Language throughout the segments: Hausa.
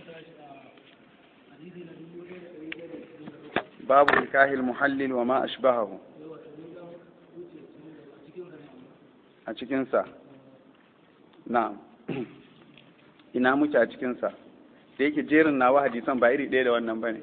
babu nikahil muhallil wa ma ashbahahu a cikinsa na'am ina muke a cikinsa da yake jerin nawa hadisan ba iri ɗaya da wannan ba ne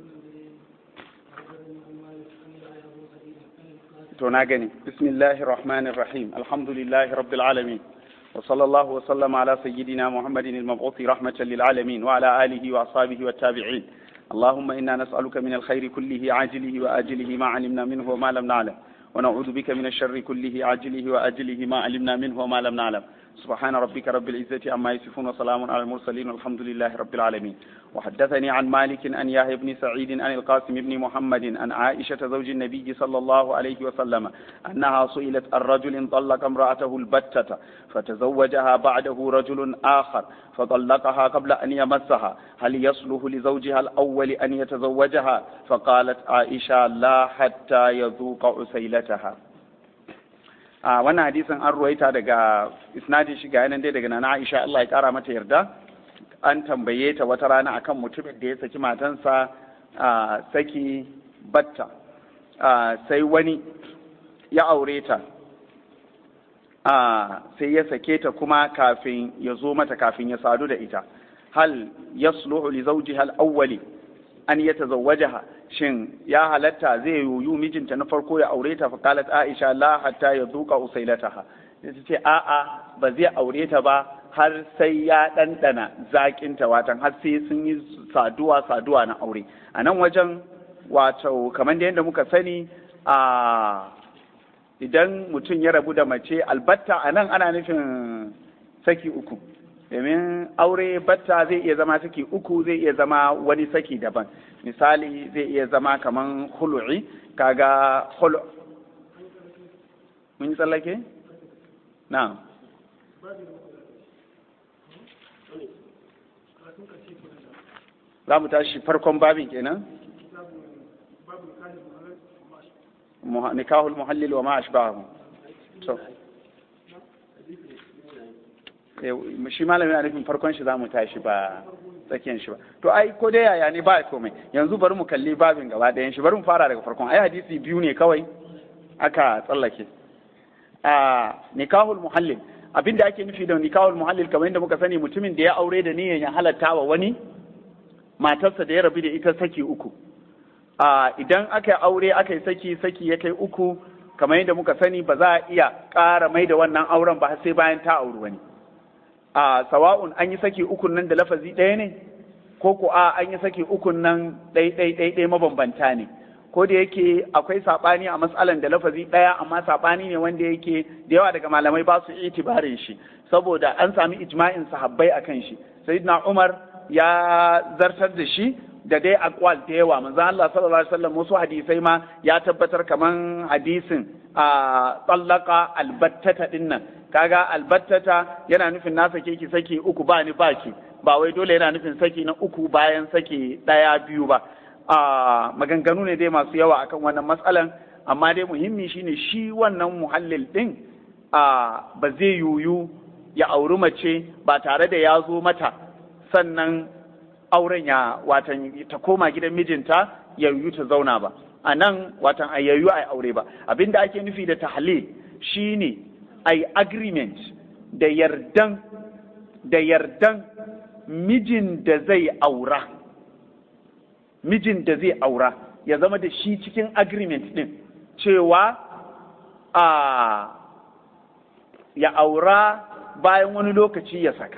to na gani bismillahir rahmanir rahim alhamdulillahi rabbil alamin wa sallallahu wa sallama ala sayyidina muhammadin al-mab'uth rahmatan lil alamin wa ala alihi wa ashabihi wa tabi'in اللهم إنا نسألك من الخير كله عاجله وآجله ما علمنا منه وما لم نعلم ونعوذ بك من الشر كله عاجله وآجله ما علمنا منه وما لم نعلم سبحان ربك رب العزة عما يصفون وسلام على المرسلين والحمد لله رب العالمين وحدثني عن مالك أن يحيى بن سعيد عن القاسم بن محمد عن عائشة زوج النبي صلى الله عليه وسلم أنها سئلت الرجل طلق امرأته البتة فتزوجها بعده رجل آخر فطلقها قبل أن يمسها هل يصلح لزوجها الأول أن يتزوجها فقالت عائشة لا حتى يذوق عسيلتها a wannan hadisin an ruwaita daga isnadin shi ga yanan dai daga nana Aisha Allah ya kara mata yarda an tambaye ta wata rana akan mutumin da ya saki matansa a saki batta sai wani ya aure ta sai ya sake ta kuma kafin ya zo mata kafin ya sadu da ita hal yasluhu li zawjiha al-awwali an yatazawwajaha shin ya halatta zai yoyu mijinta na farko ya aure ta faqalat aisha la hatta yazuqa usailataha ta ce a'a ba zai aure ta ba har sai ya ɗanɗana zaƙinta watan har sai sun yi saduwa saduwa na aure a nan wajen wato kamar da yadda muka sani a idan mutum ya rabu da mace albatta a nan ana nufin saki uku domin aure batta zai iya zama saki uku zai iya zama wani saki daban misali zai iya zama kaman hulu'i kaga hulu mun yi tsallake? na za mu tashi farkon babin kenan? nikahul muhallil wa ma ashbahu to shi malami na nufin farkon shi za mu tashi ba tsakiyan shi ba to ai ko dai yaya ne ba komai yanzu bari mu kalli babin gaba ɗayan shi bari mu fara daga farkon ai hadisi biyu ne kawai aka tsallake a nikahul muhallil abinda ake nufi da nikahul muhallil kamar yadda muka sani mutumin da ya aure da niyyar ya halatta wa wani matarsa da ya rabu da ita saki uku a idan aka yi aure aka yi saki saki ya kai uku kamar yadda muka sani ba za a iya ƙara mai da wannan auren ba sai bayan ta auri wani a sawa'un an yi saki ukun nan da lafazi ɗaya ne ko ko a an yi saki ukun nan ɗai ɗai ɗai ɗai mabambanta ne ko da yake akwai saɓani a matsalan da lafazi ɗaya amma saɓani ne wanda yake da yawa daga malamai ba su itibarin shi saboda an sami ijma'in sahabbai akan shi sayyidina umar ya zartar da shi da dai akwal da yawa manzo Allah sallallahu alaihi wasallam wasu hadisai ma ya tabbatar kaman hadisin a tsallaka albattata din nan kaga albattata yana nufin na sake ki saki uku ba ni baki ba wai dole yana nufin saki na uku bayan saki daya biyu ba a maganganu ne dai masu yawa akan wannan matsalan amma dai muhimmi shine shi wannan muhallil din a ba zai yuyu ya auri mace ba tare da ya zo mata sannan auren ya watan ta koma gidan mijinta ya yiwu ta zauna ba a nan watan a yayyu a aure ba abinda ake nufi da tahlil shine ai agreement da yardan da yardan mijin da zai aura mijin da zai aura ya zama da shi cikin agreement din cewa a ya aura bayan wani lokaci ya saka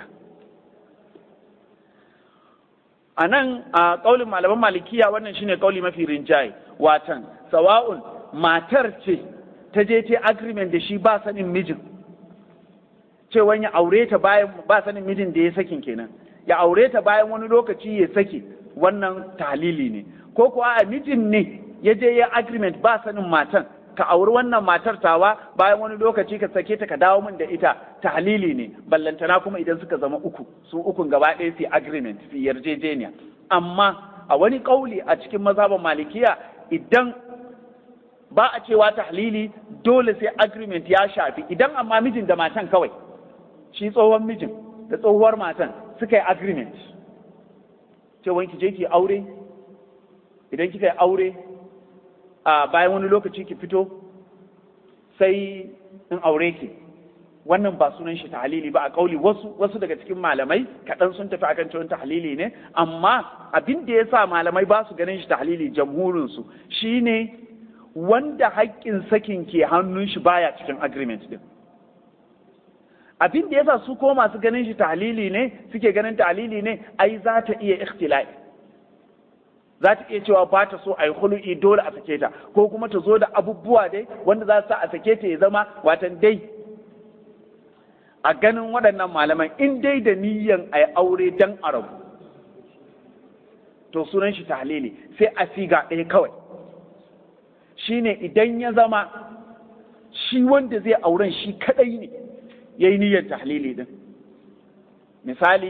a nan a ƙaulin malaman malikiya wannan shine ƙauli mafi rinjaye watan sawa'un matar ce ta je ta agreement da shi ba sanin mijin cewa ya aure ta bayan ba sanin mijin da ya sakin kenan ya aure ta bayan wani lokaci ya saki wannan talili ne ko kuwa a mijin ne ya je ya agreement ba sanin matan ka auri wannan matar tawa bayan wani lokaci ka sake ta ka dawo min da ita tahlili ne ballantana kuma idan suka zama uku su ukun gaba ɗaya su agreement su yarjejeniya amma a wani ƙauli a cikin mazhaban malikiya idan ba a cewa tahlili dole sai agreement ya shafi idan amma mijin da matan kawai shi tsohon mijin da tsohuwar matan suka yi agreement cewa ki je ki aure idan kika yi aure a bayan wani lokaci ki fito sai in aure ki wannan ba sunan shi tahlili ba a kauli wasu wasu daga cikin malamai kaɗan sun tafi akan cewa tahlili ne amma abin da ya sa malamai ba su ganin shi tahlili jamhurin su shine wanda haƙƙin sakin ke hannun shi baya cikin agreement din abin da yasa su ko masu ganin shi tahlili ne suke ganin tahlili ne ai za ta iya ikhtila'i za ta iya cewa ba ta so a yi hulu'i dole a sake ta ko kuma ta zo da abubuwa dai wanda za su sa a sake ta ya zama watan dai a ganin waɗannan malaman in dai da niyyan a yi aure dan arabu to sunan shi tahlili sai a siga ɗaya kawai shine idan ya zama shi wanda zai auren shi kadai ne ya yi niyyar tahlili din misali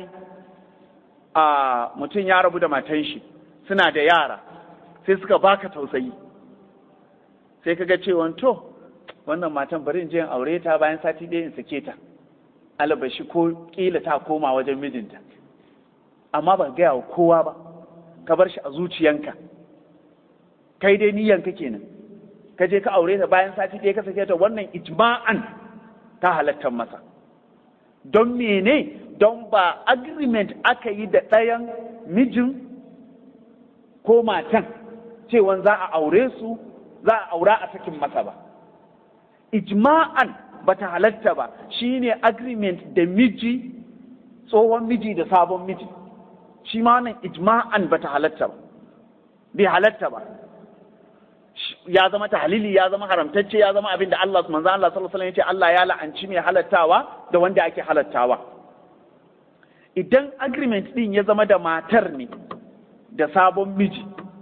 a mutum ya rabu da matan shi suna da yara sai suka baka tausayi sai kaga cewa to wannan matan bari in je in aure ta bayan sati ɗaya in sake ta alabashi ko kila ta koma wajen mijinta amma ba gaya wa kowa ba ka bar shi a zuciyanka kai dai niyyanka kenan ka je ka aure ta bayan sati ɗaya ka sake ta wannan ijma'an ta halattar masa don mene don ba agreement aka yi da ɗayan mijin ko matan cewan za a aure su za a aura a sakin masa ba ijma'an ba ta halatta ba shine agreement da miji tsohon miji da sabon miji shi ma wannan ijma'an ba ta halatta ba bai halatta ba ya zama tahlili ya zama haramtacce ya zama abin da Allah manzo Allah sallallahu alaihi wasallam ya ce Allah ya la'anci mai halattawa da wanda ake halattawa idan agreement din ya zama da matar ne da sabon miji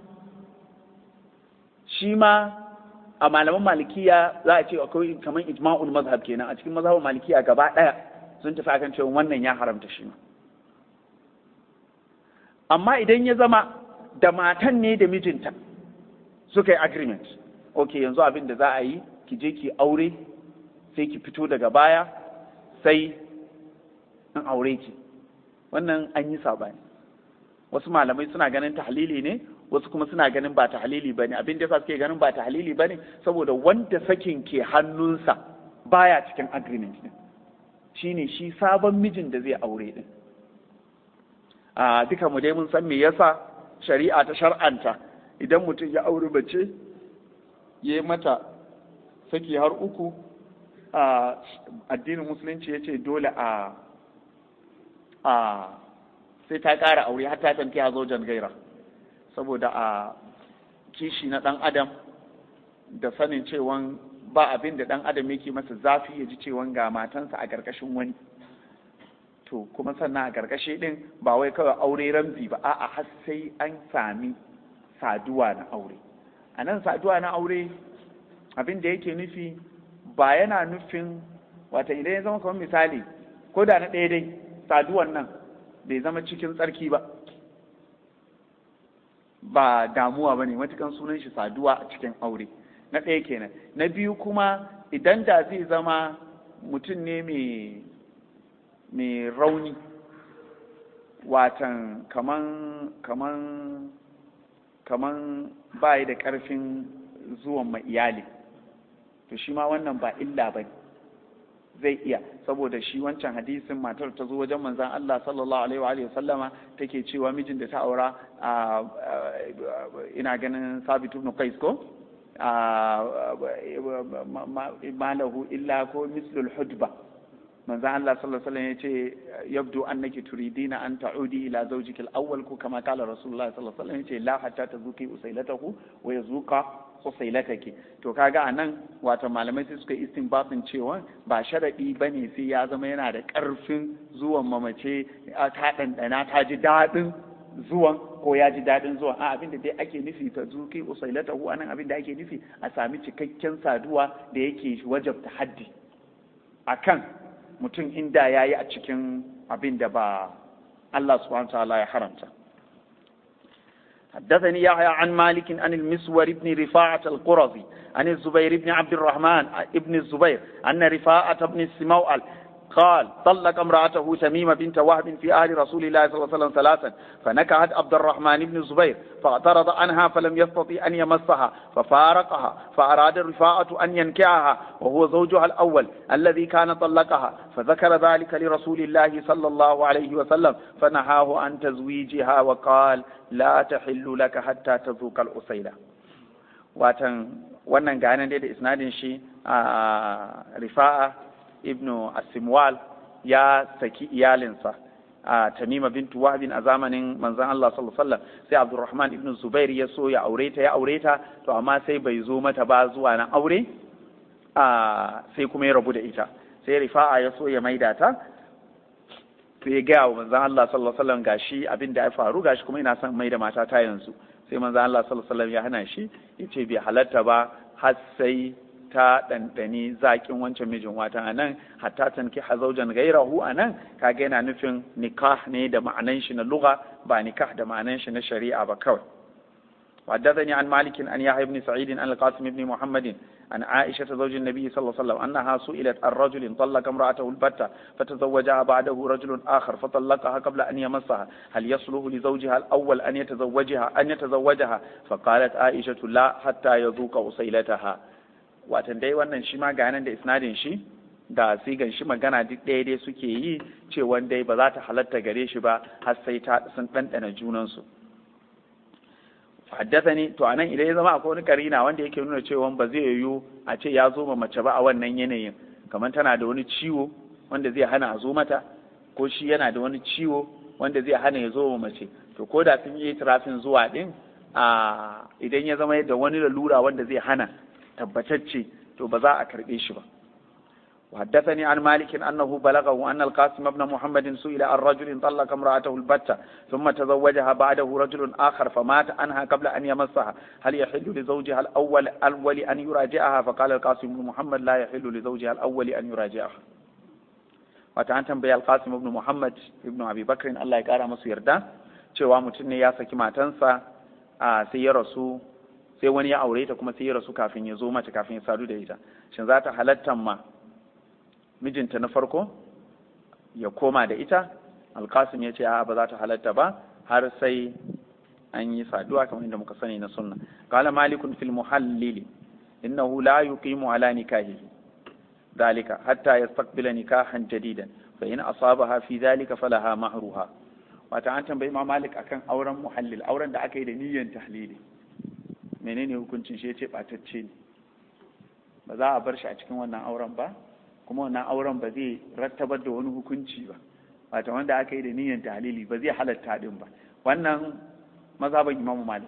shi ma a malaman malikiya za a ce akwai kamar ijma'ul mazhab kenan a cikin mazhabin malikiya gaba daya sun tafi akan cewa wannan ya haramta shi ma amma idan ya zama da matan ne da mijinta suka yi agreement ok yanzu abin da za a yi ki je ki aure sai ki fito daga baya sai in aure ki wannan an yi sabani wasu malamai suna ganin tahlili ne wasu kuma suna ganin ba tahlili ba ne abin da yasa suke ganin ba tahlili ba ne saboda wanda sakin ke hannunsa baya cikin agreement din shine shi sabon mijin da zai aure din a duka mu dai mun san me yasa shari'a ta shar'anta idan mutum ya auri mace ya yi mata saki har uku a addinin musulunci ya ce dole a a sai ta ƙara aure har ta tanki a zojan gaira saboda a kishi na ɗan adam da sanin cewan ba abin da ɗan adam yake masa zafi ya ji cewan ga matansa a ƙarƙashin wani to kuma sannan a ƙarƙashi ɗin ba wai kawai aure ramzi ba a'a har sai an sami saduwa na aure a nan saduwa na aure abin da yake nufi ba yana nufin wata idan ya zama kamar misali ko da na ɗaya dai saduwan nan bai zama cikin tsarki ba ba damuwa ba ne matukan sunan shi saduwa a cikin aure na ɗaya kenan na biyu kuma idan da zai zama mutum ne mai rauni watan kaman kaman kaman bayi da ƙarfin zuwan ma iyali to shi ma wannan ba illa ba zai iya saboda shi wancan hadisin matar ta zo wajen manzan Allah sallallahu alaihi wa alihi sallama take cewa mijin da ta aura ina ganin Sabit ibn Qais ko malahu illa ko mislul hudba manzan Allah sallallahu alaihi wasallam yace yabdu annaki turidina an ta'udi ila zawjiki al-awwal ko kama kala Rasulullah sallallahu alaihi wasallam yace la hatta tazuki usailatahu wa yazuqa usailataki to kaga anan wato malamai sai suka istinbatin cewa ba sharadi bane sai ya zama yana da karfin zuwan mamace ta dandana ta ji dadin zuwan ko ya ji dadin zuwan a abin da dai ake nufi ta zuki usailatahu anan abin da ake nufi a sami cikakken saduwa da yake wajabta haddi akan mutum inda ya yi a cikin abin da ba Allah subhanahu ta'ala ya haramta. حدثني يحيى عن مالك عن المسور بن رفاعة القرظي عن الزبير بن عبد الرحمن بن الزبير أن رفاعة بن السموأل قال طلق امرأته تميمة بنت وهب في أهل رسول الله صلى الله عليه وسلم ثلاثا فنكحت عبد الرحمن بن الزبير فاعترض عنها فلم يستطع أن يمسها ففارقها فأراد رفاعة أن ينكعها وهو زوجها الأول الذي كان طلقها فذكر ذلك لرسول الله صلى الله عليه وسلم فنهاه عن تزويجها وقال لا تحل لك حتى تذوق الأصيلة watan wannan ganin dai da isnadin shi a rifa'a ibnu asimwal ya saki iyalinsa a tamima bintu wahbin a zamanin manzon Allah sallallahu alaihi wasallam sai abdurrahman ibnu zubair ya so ya aure ta ya aure ta to amma sai bai zo mata ba zuwa na aure a sai kuma ya rabu da ita sai rifa'a ya so ya maida ta sai ya gaya wa manzon Allah sallallahu alaihi wasallam gashi abin da ya faru gashi kuma ina son maida mata ta yanzu sai manzo Allah sallallahu alaihi wasallam ya hana shi yace bai halatta ba har sai ta ɗanɗani zaƙin wancan mijin watan anan hatta tanki hazaujan gairahu anan kaga yana nufin nikah ne da ma'anan shi na lugha ba nikah da ma'anan shi na shari'a ba kawai وحدثني عن مالك أن يحيى بن سعيد عن القاسم بن محمد عن عائشة زوج النبي صلى الله عليه وسلم أنها سئلت عن رجل طلق امرأته البتة فتزوجها بعده رجل آخر فطلقها قبل أن يمسها هل يصلح لزوجها الأول أن يتزوجها أن يتزوجها فقالت عائشة لا حتى يذوق أصيلتها watan dai wannan shi ma ganin da isnadin shi da sigan shi magana duk ɗaya dai suke yi cewa dai ba za ta halatta gare shi ba har sai ta sun ɗanɗana junansu haddathani to anan idan ya zama akwai wani karina wanda yake nuna cewa ba zai yiwu a ce ya zo ma mace ba a wannan yanayin kamar tana da wani ciwo wanda zai hana a zo mata ko shi yana da wani ciwo wanda zai hana ya zo ma mace to ko da sun yi trafin zuwa din a idan ya zama da wani lalura wanda zai hana tabbatacce to ba za a karbe shi ba وحدثني عن مالك أنه بلغه أن القاسم بن محمد سئل عن رجل طلق امرأته البتة ثم تزوجها بعده رجل آخر فمات عنها قبل أن يمسها هل يحل لزوجها الأول الأول أن يراجعها فقال القاسم بن محمد لا يحل لزوجها الأول أن يراجعها وتعالى تنبيه القاسم بن محمد ابن أبي بكر الله يقارى مصير ده cewa mutum ne ya saki matansa a sai ya rasu sai wani ya aure ta kuma sai ya rasu kafin ya zo mace kafin ya sadu da ita shin za ta halatta ma mijinta na farko ya koma da ita alkasim ya ce a ba za ta halatta ba har sai an yi saduwa kamar inda muka sani na sunna qala malikun fil muhallili innahu la yuqimu ala nikahihi dalika hatta yastaqbila nikahan jadidan fa in asabaha fi dhalika falaha mahruha wata an tambayi ma malik akan auren muhallil auren da aka yi da niyyar tahlili menene hukuncin shi yace batacce ne ba za a bar shi a cikin wannan auren ba kuma wannan auren ba zai rattabar da wani hukunci ba wato wanda aka yi da niyyar tahlili ba zai halatta din ba wannan mazhaban imamu malik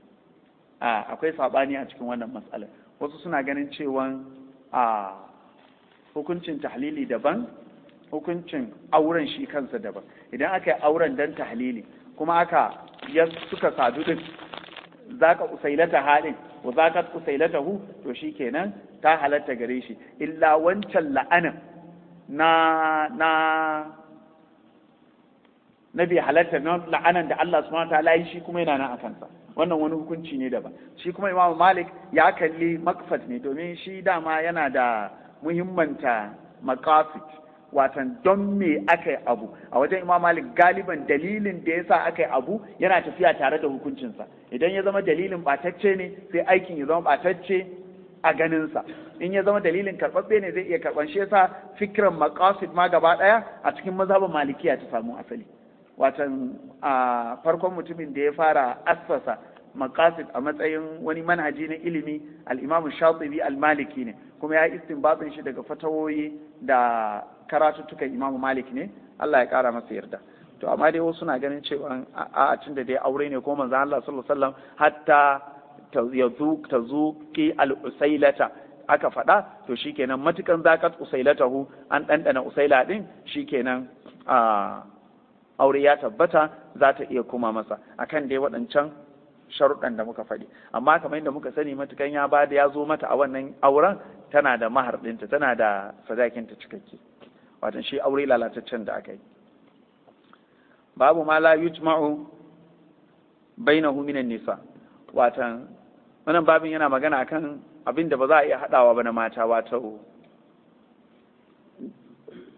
a akwai sabani a cikin wannan matsala wasu suna ganin cewa a hukuncin tahlili daban hukuncin auren shi kansa daban idan aka yi auren dan tahlili kuma aka ya suka sadu din zaka usailata halin wa zaka usailatahu to shikenan ta halatta gare shi illa wancan la'anin na na na bai halatta na la'anan da Allah subhanahu wa ta'ala yi shi kuma yana nan a kansa wannan wani hukunci ne daban shi kuma Imam Malik ya kalli makfat ne domin shi dama yana da muhimmanta maqasid watan don me aka yi abu a wajen Imam Malik galiban dalilin da yasa aka yi abu yana tafiya tare da hukuncinsa idan ya zama dalilin batacce ne sai aikin ya zama batacce a ganinsa in ya zama dalilin karɓaɓɓe ne zai iya karɓan shi yasa fikiran maqasid ma gaba ɗaya a cikin mazhabin malikiya ta samu asali watan a farkon mutumin da ya fara assasa maqasid a matsayin wani manhaji na ilimi al-imam shatibi al-maliki ne kuma ya istinbatin shi daga fatawoyi da karatuttukan imam malik ne Allah ya kara masa yarda to amma dai wasu na ganin cewa a cin da dai aure ne ko manzo Allah sallallahu alaihi wasallam hatta ta zuki al-usailata aka faɗa to shikenan matukan zakat usailatahu an ɗanɗana usaila ɗin shikenan a aure ya tabbata za ta iya kuma masa akan dai waɗancan sharuɗan da muka faɗi amma kamar yadda muka sani matukan ya bada ya zo mata a wannan auren tana da mahar ɗinta tana da sadakinta cikakke watan shi aure lalataccen da aka yi babu ma la yujma'u bainahu minan nisa watan wannan babin yana magana akan abin da ba za a iya haɗawa ba na mata wato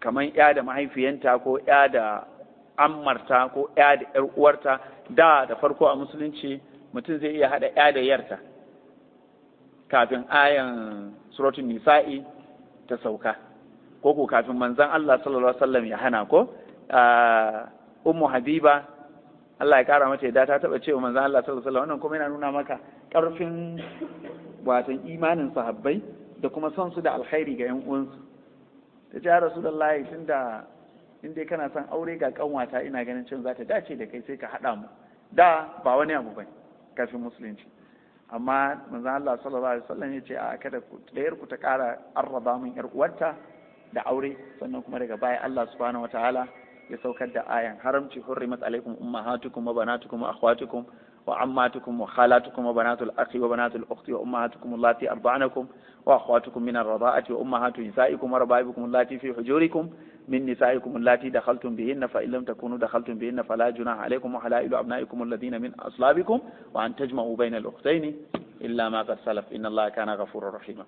kamar ya da mahaifiyanta ko ya da ammarta ko ya da yar uwarta da da farko a musulunci mutum zai iya hada ya da yarta kafin ayan suratul nisa'i ta sauka ko ko kafin manzon Allah sallallahu alaihi wasallam ya hana ko ummu habiba Allah ya kara mata yadda ta taba cewa manzon Allah sallallahu alaihi wasallam wannan kuma yana nuna maka karfin watan imanin sahabbai da kuma son su da alkhairi ga yan uwansu ta ce ya rasulullahi tunda in dai kana son aure ga kanwata ina ganin cin za ta dace da kai sai ka haɗa mu da ba wani abu bane kafin musulunci amma manzon Allah sallallahu alaihi wasallam ya ce a kada ku ɗayar ku ta ƙara arraba min yar uwarta da aure sannan kuma daga baya Allah subhanahu wataala ya saukar da ayan haramci hurrimat alaikum ummahatukum wa banatukum wa akhwatukum wa ammatukum wa khalatukum wa banatul akhi wa banatul ukhti wa ummahatukum allati arda'anakum wa akhwatukum min ar-rada'ati wa ummahatu nisaikum wa raba'ibukum allati fi hujurikum من نسائكم اللاتي دخلتم بهن فإن لم تكونوا دخلتم بهن فلا جناح عليكم وحلائل أبنائكم الذين من أصلابكم وأن تجمعوا بين الأختين إلا ما قد سلف إن الله كان غفورا رحيما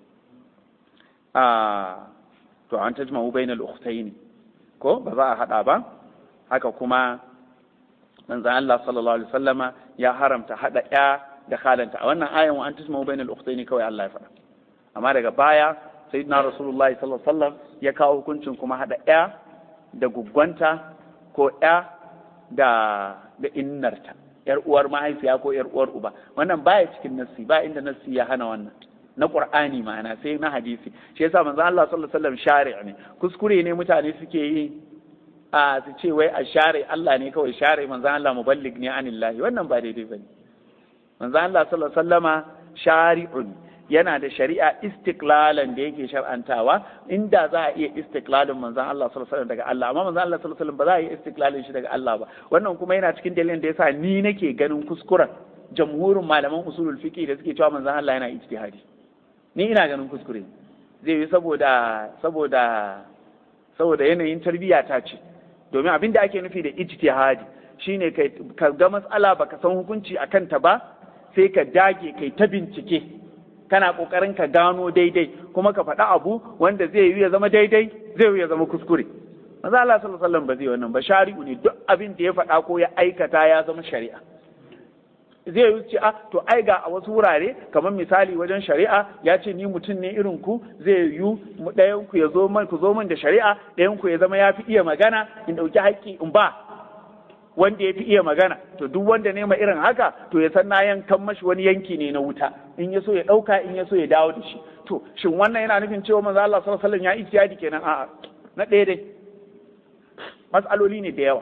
آه to an tajma'u bainal ukhtayn ko ba za a hada ba haka kuma manzon Allah sallallahu alaihi wasallama ya haramta hada ya da khalanta a wannan ayan wa an tajma'u bainal ukhtayn kawai Allah ya faɗa amma daga baya sayyidina rasulullahi sallallahu alaihi wasallam ya kawo hukuncin kuma hada ya da guggwanta ko ya da da innarta yar uwar mahaifiya ko yar uwar uba wannan baya cikin nassi ba inda nassi ya hana wannan na qur'ani ma'ana sai na hadisi shi yasa manzo Allah sallallahu alaihi wasallam shari' ne kuskure ne mutane suke yi a su ce wai a share Allah ne kawai share manzo Allah muballig ne anillahi wannan ba daidai bane manzo Allah sallallahu alaihi wasallama shari'un yana da shari'a istiklalan da yake shar'antawa inda za a iya istiklalin manzon Allah sallallahu alaihi wasallam daga Allah amma manzon Allah sallallahu alaihi wasallam ba za a iya istiklalin shi daga Allah ba wannan kuma yana cikin dalilin da yasa ni nake ganin kuskuren jamhurin malaman usulul fiqh da suke cewa manzon Allah yana ijtihadi ni ina ganin kuskure zai yi saboda saboda saboda yanayin tarbiyya ta ce domin abin da ake nufi da ijtihadi shine kai ka ga matsala baka san hukunci akan ta ba sai ka dage kai ta bincike kana kokarin ka gano daidai kuma ka faɗa abu wanda zai yi ya zama daidai zai yi ya zama kuskure manzo Allah sallallahu alaihi wasallam ba zai wannan ba shari'u ne duk abin da ya faɗa ko ya aikata ya zama shari'a zai yi ce a to ai ga a wasu wurare kamar misali wajen shari'a ya ce ni mutum ne irin ku zai yi ɗayan ku ya zo man ku zo man da shari'a ɗayan ku ya zama ya fi iya magana in ɗauki haƙƙi in ba wanda ya fi iya magana to duk wanda ne ma irin haka to ya san na yankan mashi wani yanki ne na wuta in ya so ya ɗauka in ya so ya dawo da shi to shin wannan yana nufin cewa manzo Allah sallallahu alaihi wasallam ya ijtihadi kenan a'a na ɗaya dai mas'aloli ne da yawa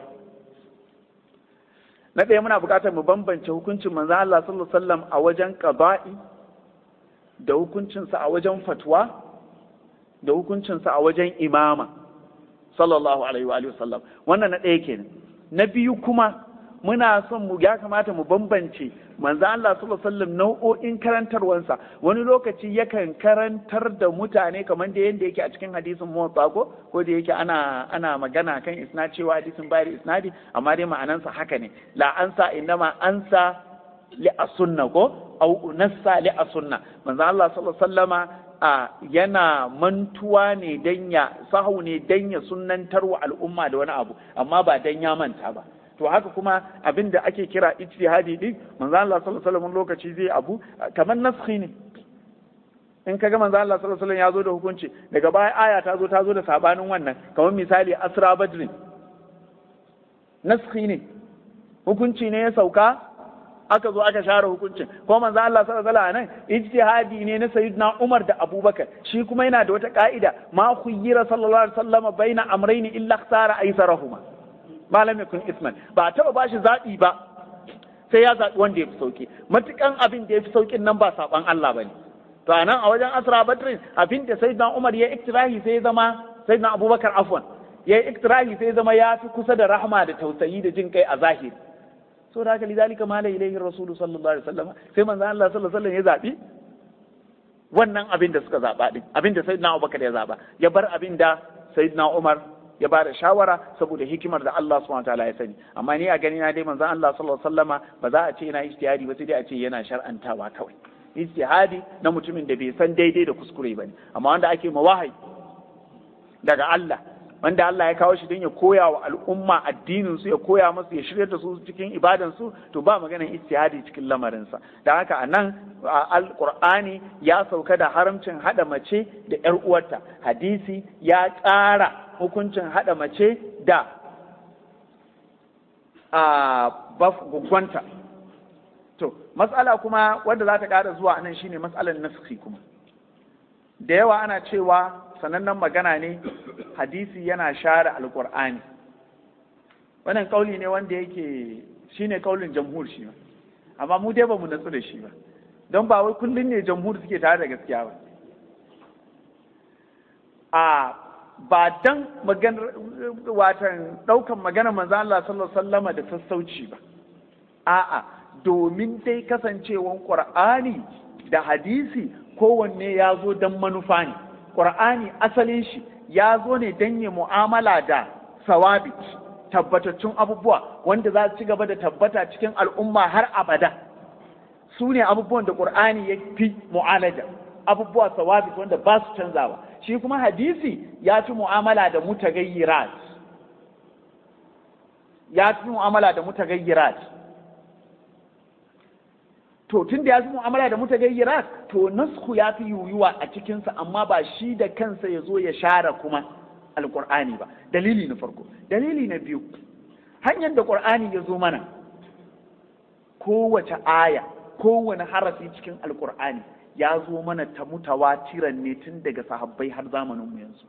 na ɗaya muna buƙatar mu bambance hukuncin manzo Allah sallallahu alaihi wasallam a wajen qada'i da hukuncinsa a wajen fatwa da hukuncinsa a wajen imama sallallahu alaihi wa sallam wannan na ɗaya kenan na biyu kuma muna son mu ya kamata mu bambance manzo Allah sallallahu alaihi wasallam nau'o'in karantarwansa wani lokaci yakan karantar da mutane kamar da yanda yake a cikin hadisin muwatta ko ko da yake ana ana magana kan isnad cewa hadisin bayar isnadi amma dai ma'anansa haka ne la ansa innama ansa li asunna ko au nassa li asunna manzo Allah sallallahu alaihi wasallama a yana mantuwa ne dan ya sahu ne dan ya sunnantarwa al'umma da wani abu amma ba dan ya manta ba to haka kuma abin da ake kira ijtihadi din manzo Allah sallallahu alaihi wasallam lokaci zai abu kamar naskhi ne in kaga manzo Allah sallallahu alaihi wasallam ya zo da hukunci daga baya aya ta zo ta zo da sabanin wannan kamar misali asra badrin naskhi ne hukunci ne ya sauka aka zo aka share hukuncin ko manzo Allah sallallahu alaihi wasallam nan ijtihadi ne na sayyidina Umar da Abubakar shi kuma yana da wata ka'ida ma khuyyira sallallahu alaihi wasallam baina amrayni illa ikhtara aysarahuma malam yakun isman ba taba bashi zabi ba sai ya zabi wanda ya fi sauki matukan abin da ya fi saukin nan ba saban Allah bane to anan a wajen asra badrin abin da sayyidina Umar ya iktirahi sai ya zama sayyidina Abubakar afwan ya iktirahi sai ya zama ya fi kusa da rahma da tausayi da jin kai a zahiri so da haka lidalika mala ilaihi rasulu sallallahu alaihi wasallam sai manzo Allah sallallahu alaihi wasallam ya zabi wannan abin da suka zaba din abin da sayyidina Abubakar ya zaba ya bar abin da sayyidina Umar ya bada shawara saboda hikimar da Allah subhanahu wataala ya sani amma ni a gani na dai manzo Allah sallallahu alaihi wasallama ba za a ce yana ijtihadi ba sai dai a ce yana shar'antawa kawai ijtihadi na mutumin da bai san daidai da kuskure bane amma wanda ake ma wahayi daga Allah wanda Allah ya kawo shi don ya koya wa al'umma addinin su ya koya musu ya shirya da su cikin ibadan su to ba maganar ijtihadi cikin lamarin sa dan haka anan alqur'ani ya sauka da haramcin hada mace da yar uwarta hadisi ya ƙara hukuncin hada mace da a baf gugwanta to matsala kuma wanda za ta ƙara zuwa anan shine matsalar naskhi kuma da yawa ana cewa sanannen magana ne hadisi yana share alkur'ani wannan kauli ne wanda yake shine kaulin jamhur shi ba amma mu dai ba mu natsu da shi ba don ba wai kullum ne jamhur suke tare da gaskiya ba a ba dan maganar watan daukan magana manzo Allah sallallahu alaihi wasallama da sassauci ba a'a domin dai kasancewan qur'ani da hadisi kowanne ya zo don manufa ne ƙur'ani asalin shi ya zo ne don yi mu'amala da sawabi tabbatattun abubuwa wanda za su ci gaba da tabbata cikin al'umma har abada su ne abubuwan da ƙur'ani ya fi mu'alaja abubuwa sawabi wanda ba su canzawa shi kuma hadisi ya fi mu'amala da mutagayyirat ya fi mu'amala da mutagayyirat to tun da ya fi mu'amala da mutagayyirat to nasku ya fi yuyuwa a cikinsa amma ba shi da kansa ya zo ya share kuma alƙur'ani ba dalili na farko dalili na biyu hanyar da ƙur'ani ya zo mana kowace aya kowane harafi cikin alƙur'ani ya zo mana ta mutawatiran ne tun daga sahabbai har zamanin mu yanzu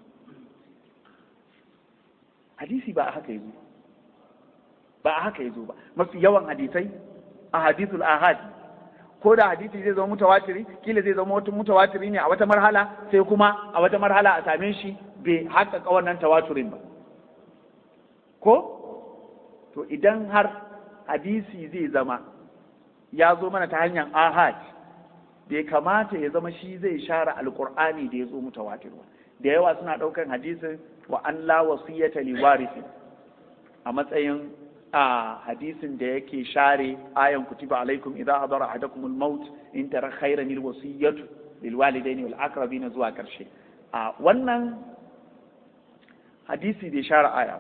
hadisi ba a haka yazo ba a haka yazo ba mafi yawan hadisai a hadithul ahad ko da hadisi zai zama mutawatiri kila zai zama wata mutawatiri ne a wata marhala sai kuma a wata marhala a same shi bai haƙaƙa wannan tawaturin ba ko to idan har hadisi zai zama ya zo mana ta hanyar ahad bai kamata ya zama shi zai share alkur'ani da ya zo mutawatir ba da yawa suna ɗaukan hadisin wa an la wasiyata li warisi a matsayin a hadisin da yake share ayan kutiba alaikum idza hadara ahadakum al-maut in tara khairan al-wasiyatu lil walidaini wal aqrabin zuwa karshe a wannan hadisi da share aya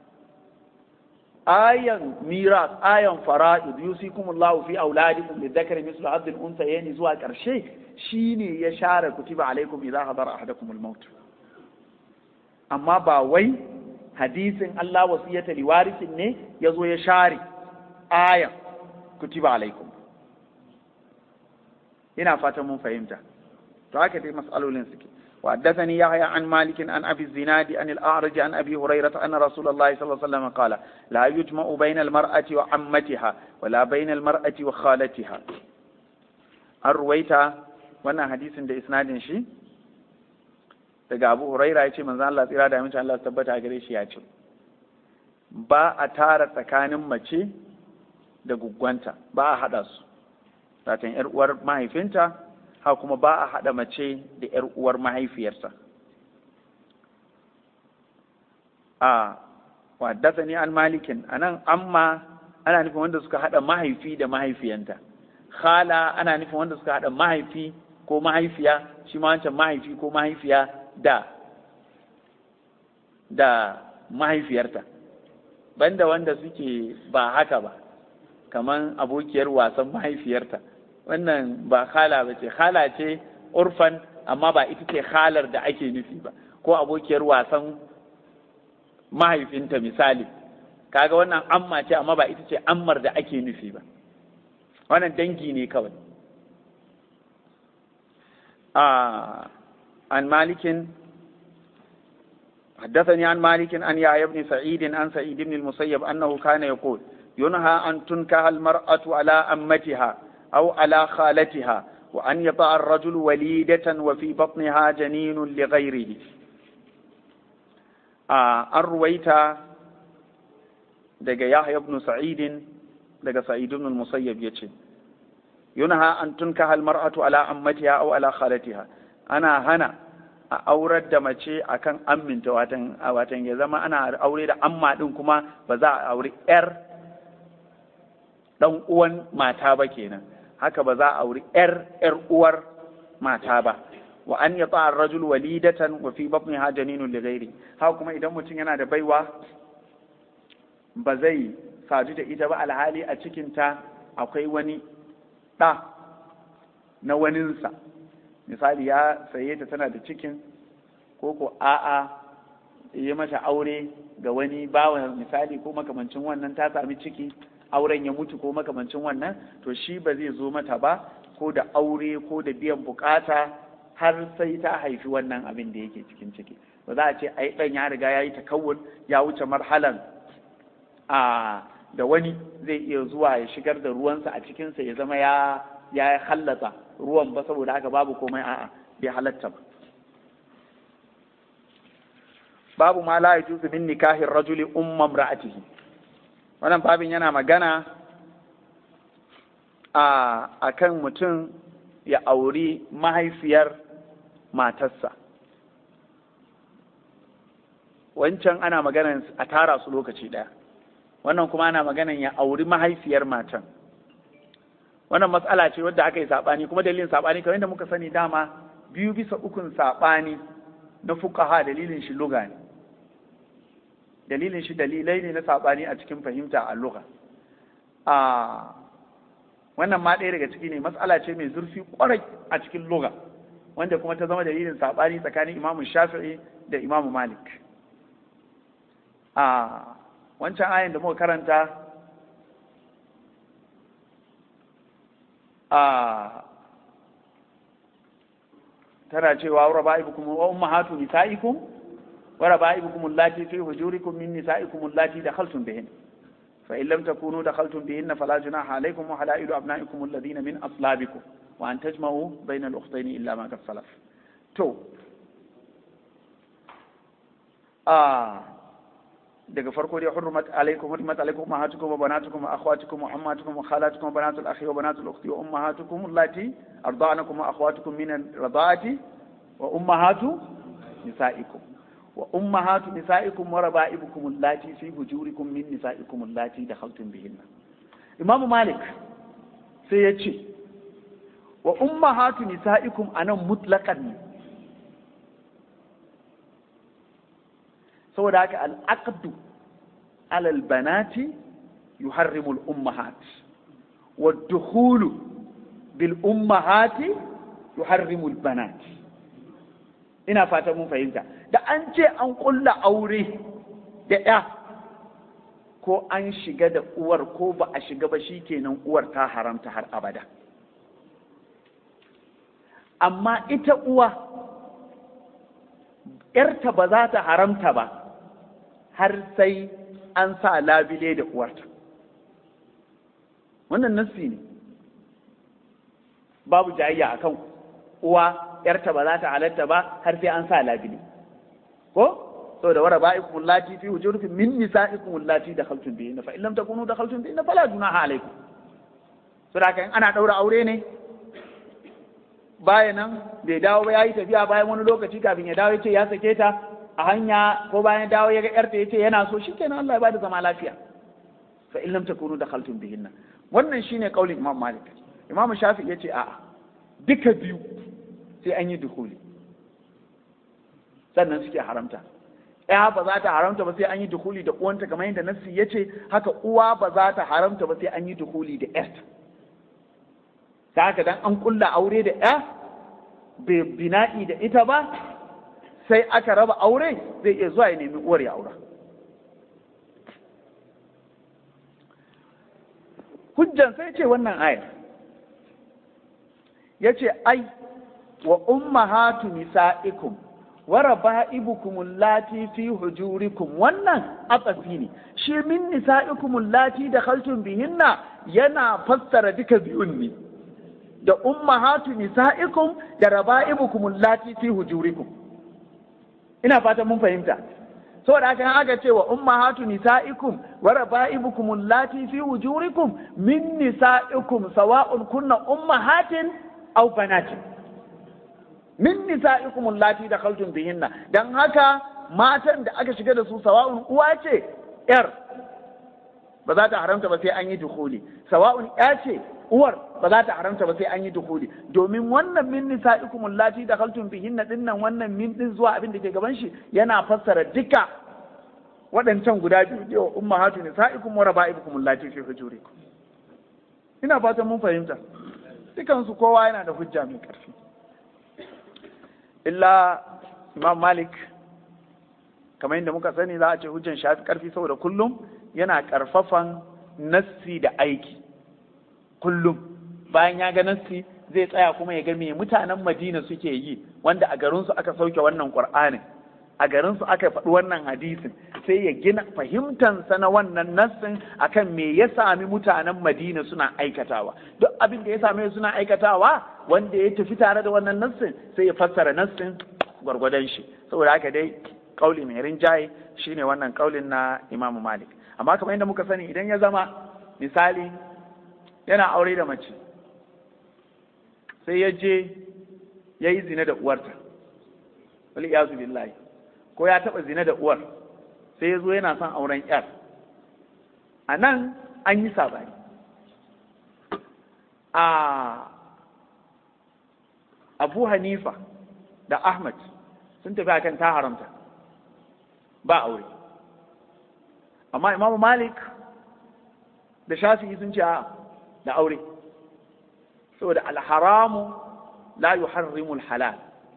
ayan miras ayan fara'id yusikumullahu fi auladikum lidhakari mislu hadd al-unthayayn zuwa karshe shine ya share kutiba alaikum idza hadara ahadakum al-maut amma ba wai hadisin Allah wasiyata liwarisin ne ya zo ya share ayan kutiba alaikum ina fatan mun fahimta to haka dai mas'alolin suke وحدثني يحيى عن مالك عن ابي الزناد عن الاعرج عن ابي هريره ان رسول الله صلى الله عليه وسلم قال لا يجمع بين المراه وعمتها ولا بين المراه وخالتها الرويتا wannan hadisin da isnadin shi daga abu huraira ya ce manzan Allah tsira da amincin Allah tabbata gare shi ya ce ba a tara tsakanin mace da guggwanta ba a haɗa su satan yar uwar mahaifinta ha kuma ba a haɗa mace da yar uwar mahaifiyarsa a wadda ni an malikin anan amma ana nufin wanda suka haɗa mahaifi da mahaifiyanta khala ana nufin wanda suka haɗa mahaifi ko mahaifiya shi ma wancan mahaifi ko mahaifiya da da mahaifiyarta banda wanda suke ba haka ba kaman abokiyar wasan mahaifiyarta wannan ba khala ba ce khala ce urfan amma ba ita ce khalar da ake nufi ba ko abokiyar wasan mahaifinta misali kaga wannan amma ce amma ba ita ce ammar da ake nufi ba wannan dangi ne kawai آه عن مالك حدثني عن مالك عن يحيى بن سعيد عن سعيد بن المسيب أنه كان يقول ينهى أن تنكح المرأة على أمتها أو على خالتها وأن يطع الرجل وليدة وفي بطنها جنين لغيره آه الرويت دقى يحيى بن سعيد دقى سعيد بن المسيب يتشي yunha an tunkaha almar'atu ala ammatiha aw ala khalatiha ana hana a aurar da mace akan amminta watan watan ya zama ana aure da amma din kuma ba za a auri yar dan uwan mata ba kenan haka ba za a auri yar yar uwar mata ba wa an yata ar-rajul walidatan wa fi batniha janinun li ghairi haka kuma idan mutum yana da baiwa ba zai sadu da ita ba alhali a cikinta akwai wani ɗa na waninsa misali ya saye ta tana da cikin ko ko a'a yi mata aure ga wani bawa misali ko makamancin wannan ta sami ciki auren ya mutu ko makamancin wannan to shi ba zai zo mata ba ko da aure ko da biyan bukata har sai ta haifi wannan abin da yake cikin ciki ba za a ce ai dan ya riga ya yi takawun ya wuce marhalan a da wani zai iya zuwa ya shigar da ruwansa a cikinsa ya zama ya ya hallata ruwan ba saboda haka babu komai a'a bai halatta ba babu ma la yajuzu min nikahin rajuli umma imra'atihi wannan babin yana magana a akan mutum ya auri mahaifiyar matarsa wancan ana magana a tara su lokaci ɗaya wannan kuma ana maganan ya auri mahaifiyar matan wannan matsala ce wadda aka yi saɓani kuma dalilin saɓani kamar yadda muka sani dama biyu bisa ukun saɓani na fukaha dalilin shi luga ne dalilin shi dalilai ne na saɓani a cikin fahimta a luga a wannan ma ɗaya daga ciki ne matsala ce mai zurfi kwarai a cikin luga wanda kuma ta zama dalilin saɓani tsakanin imamu shafi'i da imamu malik a wancan ayin da muka karanta a tana cewa wa raba'ibukum wa ummahatu nisaikum wa raba'ibukum allati fi hujurikum min nisaikum allati dakhaltum bihin fa in lam takunu dakhaltum bihin fala junaha alaykum wa halailu abna'ikum alladhina min aslabikum wa an tajma'u bayna al-ukhtayn illa ma qad salaf to a daga farko dai hurmat alaikum hurmat alaikum ummahatukum wa banatukum wa akhwatukum wa ammatukum wa khalatukum wa banatul akhi wa banatul ukhti wa ummahatukum allati arda'anakum wa akhwatukum min ar-rada'ati wa ummahatu nisaikum wa ummahatu nisaikum wa raba'ibukum allati fi hujurikum min nisaikum allati dakhaltum bihinna Imam Malik sai ya ce wa ummahatu nisaikum anan mutlaqan ne saboda haka al'aqdu alal banati yuharrimu al-ummahat wa dukhulu bil ummahati yuharrimu al-banat ina fata mun fahimta da an ce an kulla aure da ya ko an shiga da uwar ko ba a shiga ba shikenan uwar ta haramta har abada amma ita uwa ‘yarta ba za ta haramta ba har sai an sa labile da uwarta wannan nassi ne babu jayayya a kan uwa ‘yarta ba za ta halatta ba har sai an sa labile ko saboda wara ba'ikum allati fi hujurikum min nisa'ikum allati dakhaltum bihinna fa in lam takunu dakhaltum bihinna fala junaha alaykum saboda kan ana daura aure ne baya nan bai dawo ba yayi tafiya bayan wani lokaci kafin ya dawo yace ya sake ta a hanya ko bayan dawo ya ga yarta yace yana so shikenan Allah ya bada zama lafiya fa in lam takunu dakhaltum bihinna wannan shine kaulin Imam Malik Imam Shafi yace a'a duka biyu sai an yi dukuli sannan suke haramta ya ba za ta haramta ba sai an yi dukuli da uwanta kamar yadda nassi yace haka uwa ba za ta haramta ba sai an yi dukuli da yarta ta haka dan an kulla aure da ya bai bina'i da ita ba sai aka raba aure zai iya zuwa ya nemi uwar ya aura hujjan sai ce wannan ayar ya ce ai wa ummahatu nisa'ikum wa raba'ibukum allati fi hujurikum wannan atsafi ne shi min nisa'ikum allati dakhaltum bihinna yana fassara duka biyun ne da ummahatu nisa'ikum da raba'ibukum allati fi hujurikum ina fatan mun fahimta saboda haka aka ce wa ummahatu nisa'ikum wa raba'ibukum allati fi hujurikum min nisa'ikum sawa'un kunna ummahatin aw banatin min nisa'ikum allati dakhaltum bihinna dan haka matan da aka shiga da su sawa'un uwa ce yar ba za ta haramta ba sai an yi dukuli sawa'un ya ce uwar ba za ta haramta ba sai an yi dukuli domin wannan min nisa'ikum allati dakhaltum bihinna dinnan wannan min din zuwa abin da ke gaban shi yana fassara duka waɗancan guda biyu da ummahatu nisa'ikum wa raba'ibukum allati fi hujurikum ina fatan mun fahimta dukan su kowa yana da hujja mai karfi illa imam malik kamar yadda muka sani za a ce hujjan shafi karfi saboda kullum yana karfafan nassi da aiki kullum bayan ya ga nassi zai tsaya kuma ya ga me mutanen madina suke yi wanda a garinsu aka sauke wannan qur'anin a garinsu aka faɗi wannan hadisin sai ya gina fahimtansa na wannan nassin akan me ya sami mutanen madina suna aikatawa duk abin da ya same suna aikatawa wanda ya tafi tare da wannan nassin sai ya fassara nassin gwargwadon shi saboda haka dai kauli mai rinjaye shine wannan kaulin na imamu malik amma kamar yadda muka sani idan ya zama misali yana aure da mace sai ya je ya yi zina da uwarta wali iyazu billahi ko ya taɓa zina da uwar sai ya zo yana son auren yar a nan an yi sabani a abu hanifa da ahmad sun tafi akan ta haramta ba aure amma imamu malik da shafi'i sun ce a da aure saboda alharamu la yuharrimul halal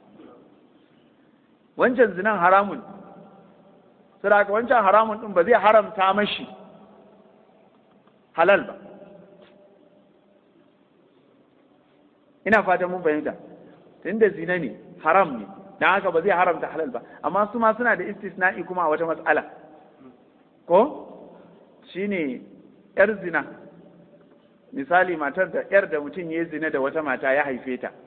wancan zinan haramun saboda wancan haramun din ba zai haramta mashi halal ba ina fatan mun fahimta tunda zina ne haram ne dan haka ba zai haramta halal ba amma su ma suna da istisna'i kuma a wata matsala ko shine yar zina misali matar da yar da mutum ya zina da wata mata ya haife ta